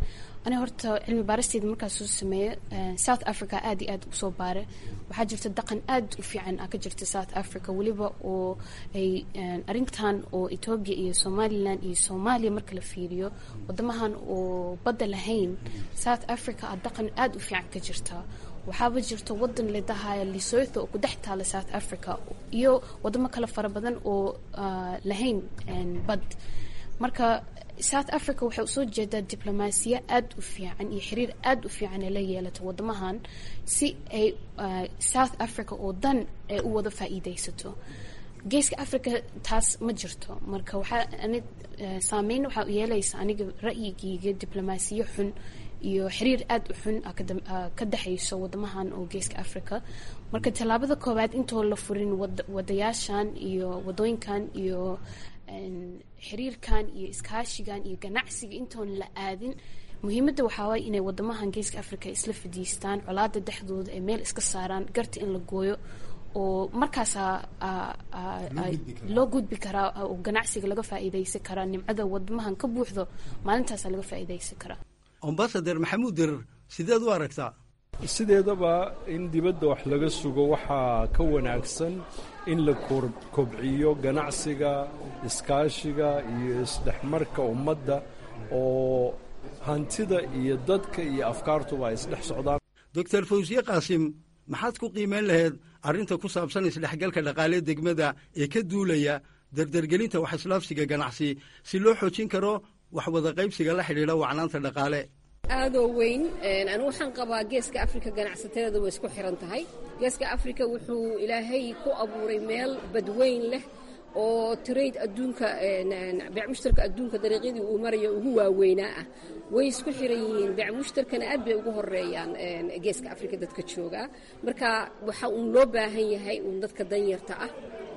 [SPEAKER 10] ani horta cilmi baaristeeda markaas soo sameeye south africa aad iyo aad usoo baare waxaa jirta dhaqan aad u fiican a ka jirta south africa weliba oo ay arrintan oo etoobiya iyo somalilan iyo soomaaliya marka la fiiriyo wadamahan oo badda lahayn south africa a dhaqan aad u fiican ka jirta waxaaba jirto wadan ledahaya lesotho oo ku dhex taala south africa iyo wadamo kale fara badan oo lahayn bad marka south africa waxay usoo jeedaa diblomaasiya aad u fiican iyo xiriir aad u fiican ay la yeelato wadamahan si ay south africa oo dan ay u wada faa'iidaysato geeska africa taas ma jirto marka waxaa ani saameyn waxaa yeelaysa aniga ra'yigeyga diblomaasiyo xun iyo xiriir aad u xun ka dhexayso wadamahan oo geeska africa marka tallaabada koowaad intoo la furin wadayaashan iyo wadooyinkan iyo xiriirkan iyo iskaashigan iyo ganacsiga intoon la aadin muhiimadda waxaa waay inay wadamahan geeska africa isla fadhiistaan colaada dhexdooda ay meel iska saaraan garta in la gooyo oo markaasaa loo gudbi karaa oo ganacsiga laga faa'iidaysan karaa nimcada wadamahan ka buuxdo maalintaasaa laga faa'iidaysan karaa
[SPEAKER 9] ambasader maxamuud dirar sideed u aragtaa
[SPEAKER 3] sideedaba in dibadda wax laga sugo waxaa ka wanaagsan in la kobciyo ganacsiga iskaashiga iyo isdhexmarka ummadda oo hantida iyo dadka iyo afkaartuba ay isdhex socdaan
[SPEAKER 9] doctor fawsiye qaasim maxaad ku qiimeyn lahayd arrinta ku saabsan isdhexgalka dhaqaale degmada ee ka duulaya dardargelinta wax islaafsiga ganacsi si loo xoojin karo wax wada qaybsiga la xidhiidha wacnaanta dhaqaale
[SPEAKER 2] aadoo weyn anu waxaan qabaa geeska afrika ganacsateeda way isku xiran tahay geeska afrika wuxuu ilaahay ku abuuray meel badweyn leh oo trade adduunka beec mushtarka adduunka dariiqyadii uu marayo ugu waaweynaa ah way isku xiran yihiin beec mushtarkana aad bay ugu horeeyaan geeska afrika dadka joogaa marka waxa uun loo baahan yahay uun dadka danyarta ah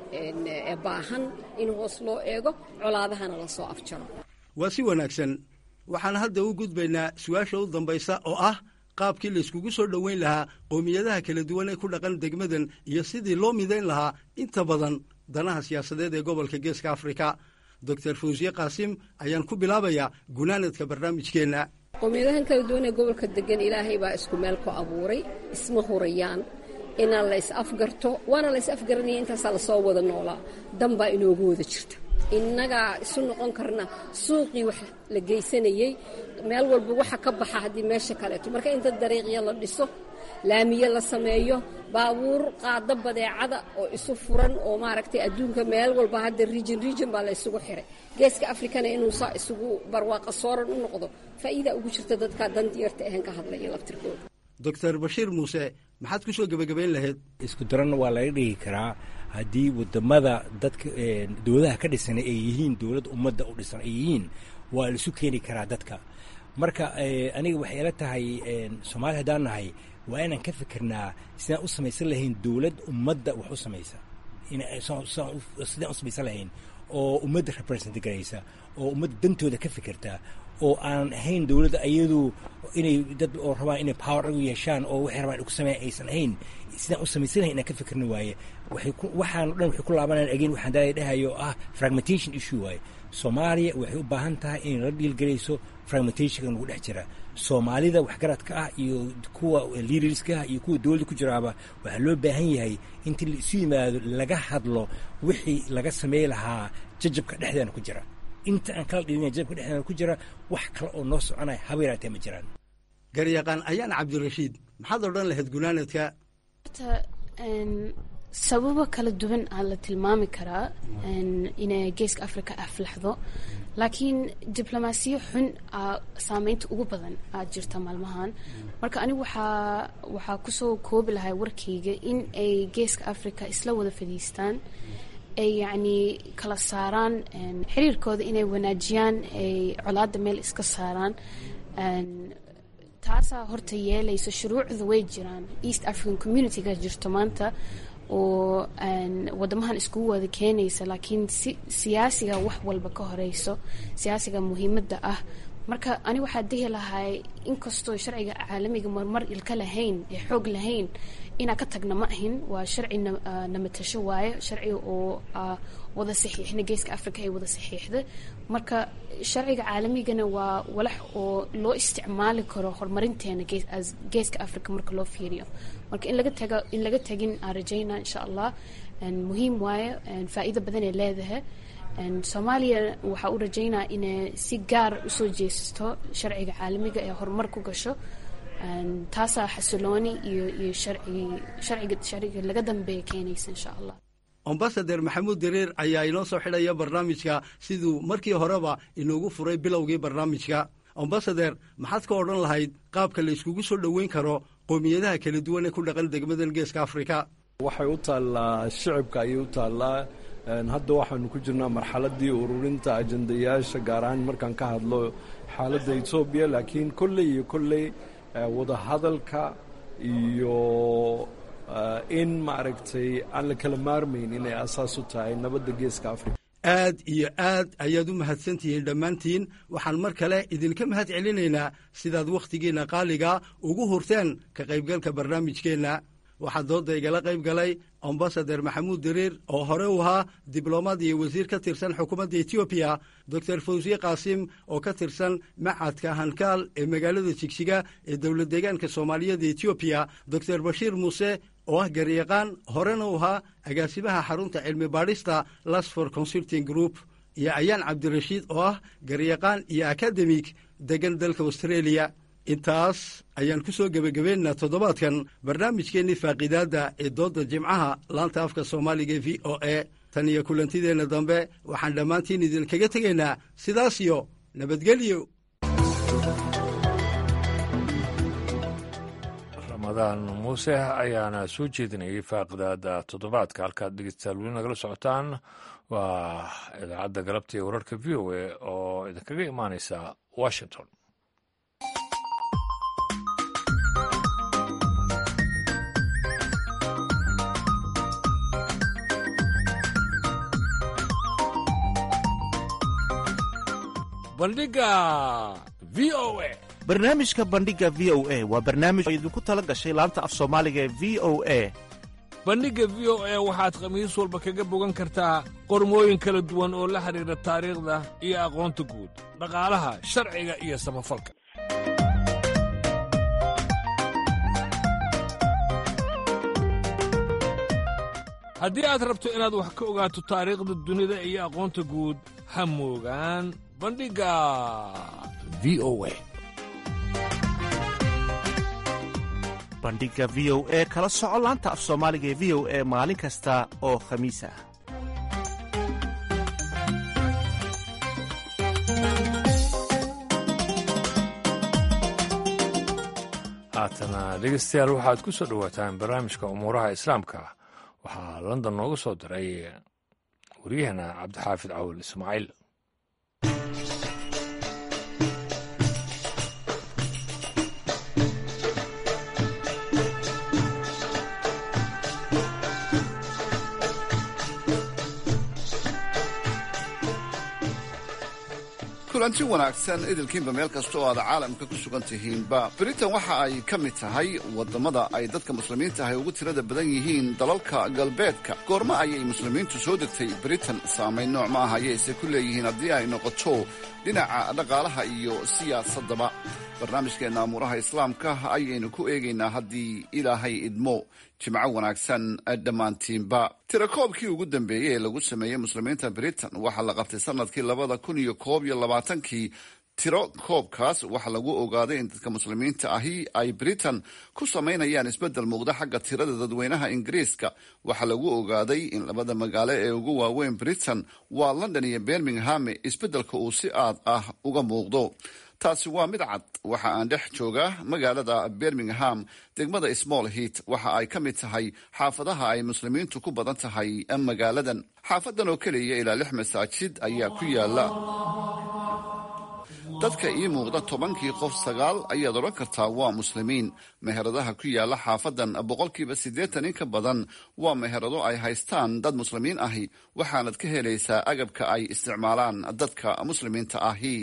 [SPEAKER 2] ee baahan in hoos loo eego colaadahana lasoo afjaro
[SPEAKER 9] waa si wanaagsan waxaan hadda u gudbaynaa su-aasha u dambaysa oo ah qaabkii layskugu soo dhoweyn lahaa qowmiyadaha kala duwan ee ku dhaqan degmadan iyo sidii loo midayn lahaa inta badan danaha siyaasadeed ee gobolka geeska afrika doctor fawsiye qaasim ayaan ku bilaabayaa gunaanadka barnaamijkeenna
[SPEAKER 2] qowmiyadahan kala duwan ee gobolka degan ilaahay baa isku meel ku abuuray isma hurayaan inaan la is afgarto waana la is afgaranaya intaasaa lasoo wada noolaa dan baa inoogu wada jirta innagaa isu noqon karna suuqii wax la geysanayey meel walba waxa ka baxa haddii meesha kaleeto marka inta dariiqya la dhiso laamiye la sameeyo baabuur qaado badeecada oo isu furan oo maaragtay adduunka meel walba hadda region region baa la isugu xiray geeska afrikana inuu saa isugu barwaaqa sooran u noqdo faa'iida ugu jirta dadka dandiyarta ahan ka hadlaya laftirkooda
[SPEAKER 9] doctor bashiir muuse maxaad ku soo gebagabayn lahayd
[SPEAKER 11] isku daran waa laga dhigi karaa haddii wadamada dadka dowladaha ka dhisan ay yihiin dowlad ummadda u dhisan ay yihiin waa la isu keeni karaa dadka marka aniga waxay ila tahay soomaali haddaan nahay waa inaan ka fikirnaa sidaan u samaysan lahayn dowlad ummadda wax u samaysa sidaan u samaysan lahayn oo ummadda represent garaysa oo ummadda dantooda ka fikirta oo aan ahayn dowladda ayadu inay dad oo rabaan inay power u yeeshaan oo waxay rabaan ku sameeyan aysan ahayn sidaan u samaysan lahayn inaan ka fikirna waaye waxaan o dhan waxay ku laabanayaan again waxaan daaya dhahayo ah fragmentation issue waaye soomaaliya waxay u baahan tahay inay la dhiilgelayso fragmentationka nagu dhex jira soomaalida waxgaradka ah iyo kuwa leaderska ah iyo kuwa dowladda ku jiraaba waxaa loo baahan yahay intii la isu yimaado laga hadlo wixii laga samey lahaa jajabka dhexdeena ku jira inta aan kala dhilina jajabka dhexdeena ku jira wax kale oo noo soconaya haba yaraatee ma jiraan
[SPEAKER 9] garyaqaan ayaan cabdirashiid maxaad odhan lahayd gunaanadka
[SPEAKER 10] sababo kala duwan aa la tilmaami karaa inay geeska africa aflaxdo laakiin diblomaasiyo xun aa saameynta ugu badan aa jirta maalmahan marka anigu waxaa waxaa kusoo koobi lahay warkayga in ay geeska africa isla wada fadhiistaan ay yacni kala saaraan xiriirkooda inay wanaajiyaan ay colaada meel iska saaraan taasaa horta yeelayso shuruucda way jiraan east african communityga jirto maanta oo wadamahan iskugu wada keenaysa laakiin si siyaasiga wax walba ka horeyso siyaasiga muhiimadda ah marka ani waxaa dihi lahay inkastoo sharciga caalamiga marmar ilka lahayn ee xoog lahayn inaa ka tagna ma ahin waa sharci namatasho waaye sharci oo wada saxiixna geeska africa ay wada saxiixda marka sharciga caalamigana waa walax oo loo isticmaali karo horumarinteena geeska africa marka loo fiiriyo marka in laga taga in laga tagin aan rajayna insha allah muhiim waaye faa'iido badan ay leedahay soomaaliya waxaa u rajaynaa inay si gaar usoo jeesato sharciga caalamiga ee horumar ku gasho taasaa xasilooni iyo iyo sharciga sharciga laga dambeeya keenaysa insha allah
[SPEAKER 9] ambasader maxamuud dareer ayaa inoo soo xidhaya barnaamijka siduu markii horeba inoogu furay bilowgii barnaamijka ambasader maxaad ka odhan lahayd qaabka la iskugu soo dhoweyn karo qoomiyadaha kala duwan ee ku dhaqan degmadan geeska afrika
[SPEAKER 3] waxay u taallaa shicibka ayay u taallaa hadda waxaanu ku jirnaa marxaladii ururinta ajandayaasha gaar ahaan markaan ka hadlo xaaladda etoobiya laakiin kolley iyo kolley wadahadalka iyo in maaragtay aan la kala maarmayn inay asaas u tahay nabadda geeska afrika
[SPEAKER 9] aad iyo aad ayaad u mahadsantihiin dhammaantiin waxaan mar kale idinka mahad celinaynaa sidaad wakhtigiinna qaaliga ugu hurteen ka qaybgalka barnaamijkeenna waxaa dooda igala qayb galay ambasader maxamuud dareer oo hore u ahaa diblomaad iyo wasiir ka tirsan xukuumadda etoobiya doctor fawsiye qaasim oo ka tirsan macadka hankaal ee magaalada jigjiga ee dowlad deegaanka soomaaliyeed etoobiya doctor bashiir muuse oo ah garyaqaan horena u ahaa agaasimaha xarunta cilmi baadhista lasfor consulting group iyo ayaan cabdirashiid oo ah garyaqaan iyo akademig degan dalka australia intaas ayaan ku soo gebagabeynaa toddobaadkan barnaamijkeennii faaqiidaadda ee doodda jimcaha laanta afka soomaaliga e v o e tan iyo kulantideenna dambe waxaan dhammaantiin idinkaga tegaynaa sidaas iyo nabadgelyo
[SPEAKER 1] ramadaan muuse ayaana soo jeedinayay faaqidaada toddobaadka halkaad dhegeystayaal weli nagala socotaan waa idaacadda galabta ee wararka v o a oo idinkaga imaaneysa washington bandhiga v o a
[SPEAKER 12] barnaamijka bandhiga v o a waa barnaamij oo idinku tala gashay laanta af soomaaliga ee v o a
[SPEAKER 1] bandhigga v o a waxaad khamiis walba kaga bogan kartaa qormooyin kala duwan oo la xidhiidha taariikhda iyo aqoonta guud dhaqaalaha sharciga iyo samafalka haddii aad rabto inaad wax ka ogaato taariikhda dunida iyo aqoonta guud ha moogaan bandhigga v o a
[SPEAKER 12] bandhigga v o e kala soco laanta af soomaaliga ee v o e maalin kasta oo khamiis ah
[SPEAKER 1] haatana dhegeystayaal waxaad ku soo dhowaataan barnaamijka umuuraha islaamka waxaa london nooga soo diray waryaheena cabdixaafid cawil ismaaciil
[SPEAKER 13] kulanti wanaagsan idilkiinba meel kasta oo aad caalamka ku sugan tihiinba britain waxa ay ka mid tahay waddamada ay dadka muslimiinta ahy ugu tirada badan yihiin dalalka galbeedka goormo ayay muslimiintu soo degtay britain saamayn nooc ma ah ayayse ku leeyihiin haddii ay noqoto dhinaca dhaqaalaha iyo siyaasaddaba barnaamijkeenna amuuraha islaamka ayaynu ku eegaynaa haddii ilaahay idmo jimco wanaagsan dhammaantiinba tirakoobkii ugu dambeeyey ee lagu sameeyey muslimiinta britain waxaa la qabtay sanadkii labada kun iyo koob iyo labaatankii tiro koobkaas waxaa lagu ogaaday in dadka muslimiinta ahi ay britain ku samaynayaan isbeddel muuqda xagga tirada dadweynaha ingiriiska waxaa lagu ogaaday in labada magaalo ee ugu waaweyn britain waa london iyo birmingham isbeddelka uu si aad ah uga muuqdo taasi waa mid cad waxa aan dhex joogaa magaalada birmingham degmada small heat waxa ay ka mid tahay xaafadaha ay muslimiintu ku badan tahay magaaladan xaafadan oo keliya ilaa lix masaajid ayaa ku yaala dadka ii muuqda tobankii qof sagaal ayaad odhan kartaa waa muslimiin meheradaha ku yaala xaafadan boqolkiiba siddeetan in ka badan waa meherado ay haystaan dad muslimiin ahi waxaanad ka helaysaa agabka ay isticmaalaan dadka muslimiinta ahi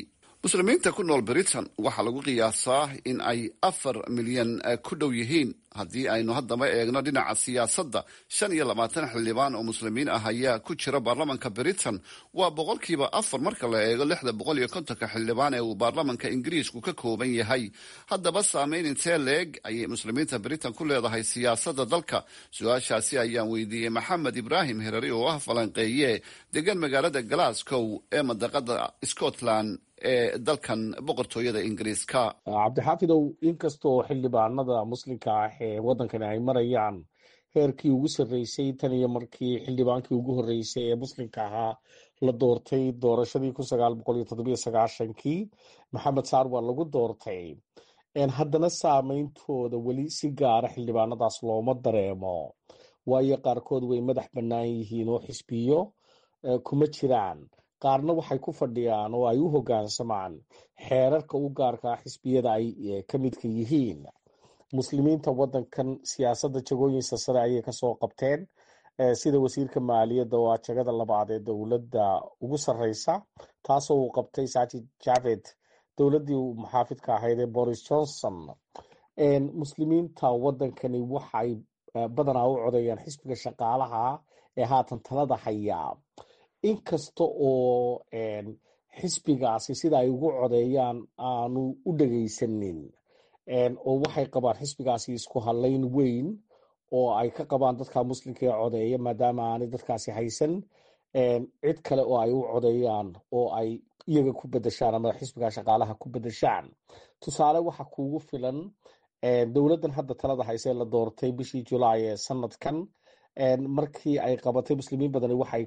[SPEAKER 13] muslimiinta ku nool britain waxaa lagu qiyaasaa in ay afar milyan ku dhow yihiin haddii aynu haddaba eegno dhinaca siyaasadda shan iyo labaatan xildhibaan oo muslimiin ah ayaa ku jira baarlamanka britain waa boqolkiiba afar marka la eego lixda boqol iyo kontonka xildhibaan ee uu baarlamanka ingiriisku ka kooban yahay haddaba saameyn intee leeg ayay muslimiinta britain ku leedahay siyaasadda dalka su-aashaasi ayaan weydiiyey maxamed ibraahim herari oo ah falanqeeye degan magaalada glasgow ee madaqada scotland ee dalkan boqortooyada ingiriiska
[SPEAKER 14] cabdixaafidow inkastoo xildhibaanada muslimka ah ee waddankani ay marayaan heerkii ugu sarreysay tan iyo markii xildhibaankii ugu horreysay ee muslimka ahaa la doortay doorashadii kun sagaal boqol iyo toddobiyo sagaashankii maxamed saar waa lagu doortay haddana saameyntooda weli si gaara xildhibaanadaas looma dareemo waayo qaarkood way madax bannaan yihiin oo xisbiyo kuma jiraan qaarna waxay ku fadhiyaan oo ay u hoggaansamaan xeerarka u gaarkaa xisbiyada ay ka midka yihiin muslimiinta waddankan siyaasadda jagooyinsa sare ayay kasoo qabteen sida wasiirka maaliyadda oo ah jagada labaad ee dowladda ugu sarreysa taasoo uu qabtay sajid javed dowladdii muxaafidka ahayd ee boris johnson muslimiinta waddankani waxay badanaa u codeeyaan xisbiga shaqaalaha ee haatan talada hayaa inkasta oo xisbigaasi sida ay ugu codeeyaan aanu u dhegaysanin oo waxay qabaan xisbigaasi isku hadlayn weyn oo ay ka qabaan dadka muslimka ee codeeya maadaama aanay dadkaasi haysan cid kale oo ay u codeeyaan oo ay iyaga ku bedeshaan ama xisbiga shaqaalaha ku bedeshaan tusaale waxa kuugu filan dowladdan hadda talada hayse la doortay bishii julaay ee sanadkan markii ay qabatay muslimiin badani waxay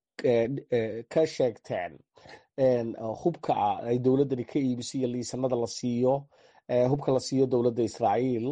[SPEAKER 14] ka sheegteen hubka ay dowladdani ka iibisiyo liisanada la siiyo hubka la siiyo dowladda israa'iil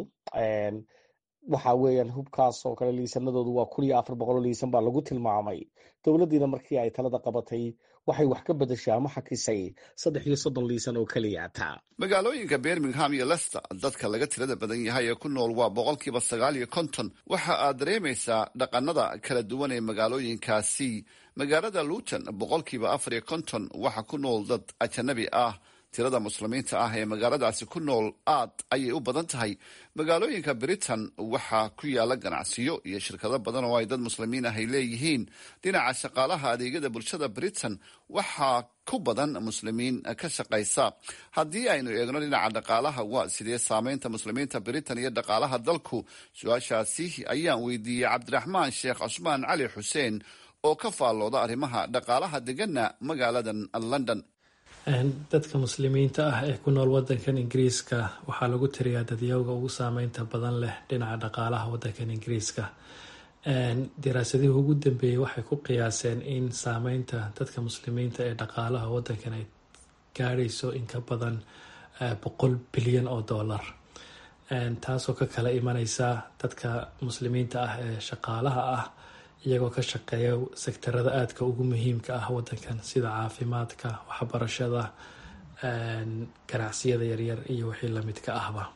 [SPEAKER 14] waxa weeyaan hubkaas oo kale liisanadoodu waa kun iyo afar boqol oo liisan baa lagu tilmaamay dowladdiina markii ay talada qabatay waxay wax ka bedeshaa ama xakisay saddex iyo soddon liisan oo keliyaata
[SPEAKER 13] magaalooyinka birmingham iyo lester dadka laga tirada badan yahay ee ku nool waa boqolkiiba sagaal iyo konton waxa aad dareemaysaa dhaqanada kala duwan ee magaalooyinkaasi magaalada luton boqolkiiba afar iyo konton waxa ku nool dad ajanabi ah tirada muslimiinta ah ee magaaladaasi ku nool aad ayay u badan tahay magaalooyinka britain waxaa ku yaala ganacsiyo iyo shirkado badan oo ay dad muslimiin ah ay leeyihiin dhinaca shaqaalaha adeegyada bulshada britain waxaa ku badan muslimiin ka shaqaysa haddii aynu eegno dhinaca dhaqaalaha waa sidee saameynta muslimiinta britain iyo dhaqaalaha dalku su-aashaasi ayaan weydiiyey cabdiraxmaan sheekh cusmaan cali xuseen oo ka faallooda arrimaha dhaqaalaha degana magaaladan london
[SPEAKER 15] dadka muslimiinta ah ee ku nool wadankan ingiriiska waxaa lagu tiriyaa dadyowga ugu saameynta badan leh dhinaca dhaqaalaha wadankan ingiriiska daraasadihii ugu dambeeyey waxay ku qiyaaseen in saameynta dadka muslimiinta ee dhaqaalaha wadankan ay gaadhayso in ka badan boqol bilyan oo dollar taasoo ka kala imaneysa dadka muslimiinta ah ee shaqaalaha ah iyagoo ka shaqeeya sektarada aadka ugu muhiimka ah wadankan sida caafimaadka waxbarashada ganacsiyada yaryar iyo wixii lamidka ahba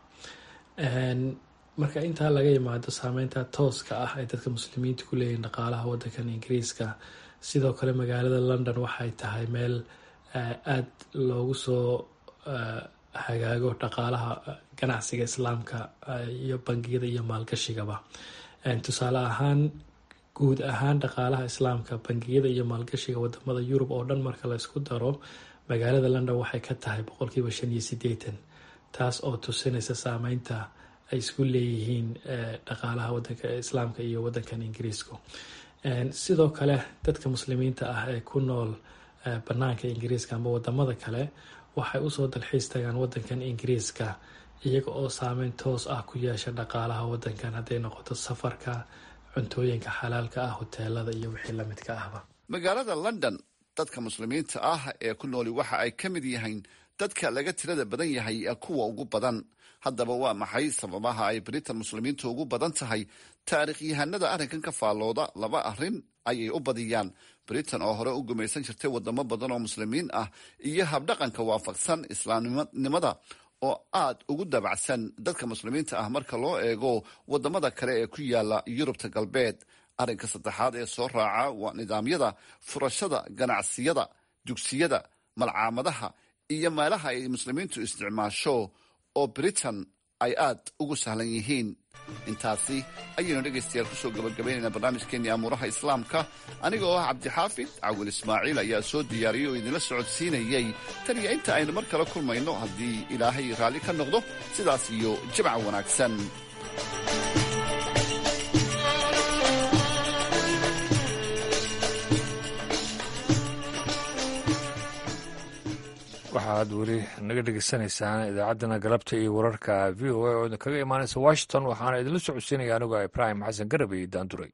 [SPEAKER 15] marka intaa laga yimaado saameynta tooska ah ay dadka muslimiinta ku leeyihin dhaqaalaha wadankan ingiriiska sidoo kale magaalada london waxay tahay meel aada loogu soo hagaago dhaqaalaha ganacsiga islaamka iyo bangiyada iyo maalgashigaba tusaale ahaan guud ahaan dhaqaalaha islaamka bangiyada iyo maalgashiga wadamada yurub oo dhan marka la isku daro magaalada london waxay ka tahay boqolkiiba shan iyo sideetan taas oo tusinaysa saameynta ay isku leeyihiin dhaqaalaha wadanka islaamka iyo wadankan ingiriisku sidoo kale dadka muslimiinta ah ee ku nool banaanka ingiriiska ama wadamada kale waxay usoo dalxiis tagaan wadankan ingiriiska iyaga oo saameyn toos ah ku yeesha dhaqaalaha wadankan hadday noqoto safarka cuntooyinka xalaalka ah hoteelada iyo wixii lamidka ahba
[SPEAKER 13] magaalada london dadka muslimiinta ah ee ku nooli waxa ay ka mid yihiin dadka laga tirada badan yahay kuwa ugu badan haddaba waa maxay sababaha ay britain muslimiinta ugu badan tahay taarikhyahanada arrinkan ka faallooda laba arrin ayay u badiyaan britain oo hore u gumaysan jirtay wadamo badan oo muslimiin ah iyo habdhaqanka waafaqsan islaamnimada oo aad ugu dabacsan dadka muslimiinta ah marka loo eego wadamada kale ee ku yaala yurubta galbeed arrinka saddexaad ee soo raaca waa nidaamyada furashada ganacsiyada dugsiyada malcaamadaha iyo meelaha ay muslimiintu isticmaasho oo britain ay aad ugu sahlan yihiin intaasi ayaynu dhegaystayaal kusoo gabagabaynaynaa barnaamijkeenii amuuraha islaamka aniga oo ah cabdixaafid cawil ismaaciil ayaa soo diyaariyey oo idinla socodsiinayey tan iyo inta aynu mar kale kulmayno haddii ilaahay raalli ka noqdo sidaas iyo jimca wanaagsan
[SPEAKER 1] waxaad weli naga dhegeysanaysaan idaacaddana galabta iyo wararka v o a oo idinkaga imaanaysa washington waxaana idinla socodsiinaya anigoo ibraahim xasan garab iyo daanduray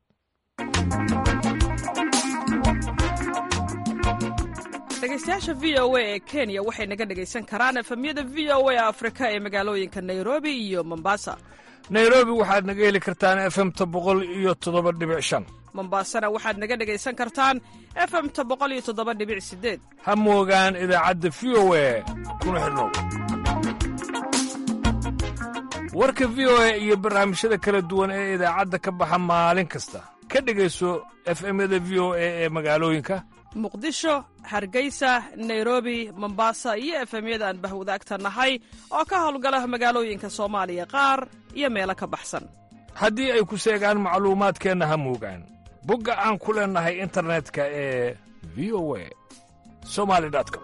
[SPEAKER 16] dhegeystayaasha v o a ee kenya waxay naga dhegaysan karaan efemyada v o a afrika ee magaalooyinka nairobi iyo mombasa
[SPEAKER 1] nairobi waxaad naga heli kartaan efemta boqol iyo toddoba dhibic shan
[SPEAKER 16] mombasana waxaad naga dhegaysan kartaan efemta boqol iyo toddoba dhibic sideed
[SPEAKER 1] ha moogaan idaacadda v o a kuna xidhnow warka v o a iyo barnaamijyada kala duwan ee idaacadda ka baxa maalin kasta ka dhegayso efemyada v o a ee magaalooyinka
[SPEAKER 16] muqdisho hargeysa nairobi mombasa iyo efemyada aan bahwadaagta nahay oo ka howlgala magaalooyinka soomaaliya qaar iyo meelo ka baxsan
[SPEAKER 1] haddii ay ku seegaan macluumaadkeenna ha moogaan bogga aan ku leennahay internetka ee v o a somali com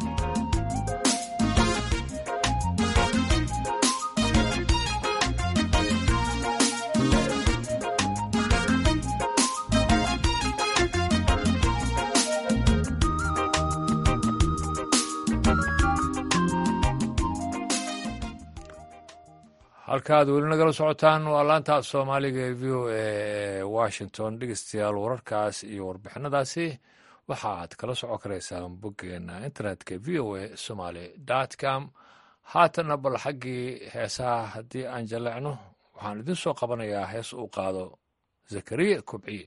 [SPEAKER 1] halkaaad weli nagala socotaan waa laanta soomaaliga ee v o a ee washington dhegeystayaal wararkaas iyo warbixinadaasi waxaad kala socon karaysaan boggeena internetka v o a somaly com haatana bal xaggii heesaha haddii aan jallecno waxaan idin soo qabanayaa hees uu qaado zakariya kobciye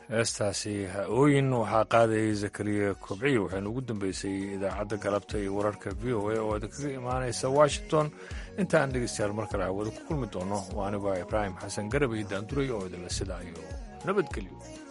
[SPEAKER 1] heestaasi ha-ooyin waxaa qaadayay zakariya kobciyo waxaynu ugu dambeysay idaacadda galabta iyo wararka v o a oo idinkaga imaanaysa washington intaan dhegeystayaal mar kale hawada ku kulmi doono waa anigoo ibraahim xasan garab iyo daanduray oo idinla sidaa iyo nabadgelyo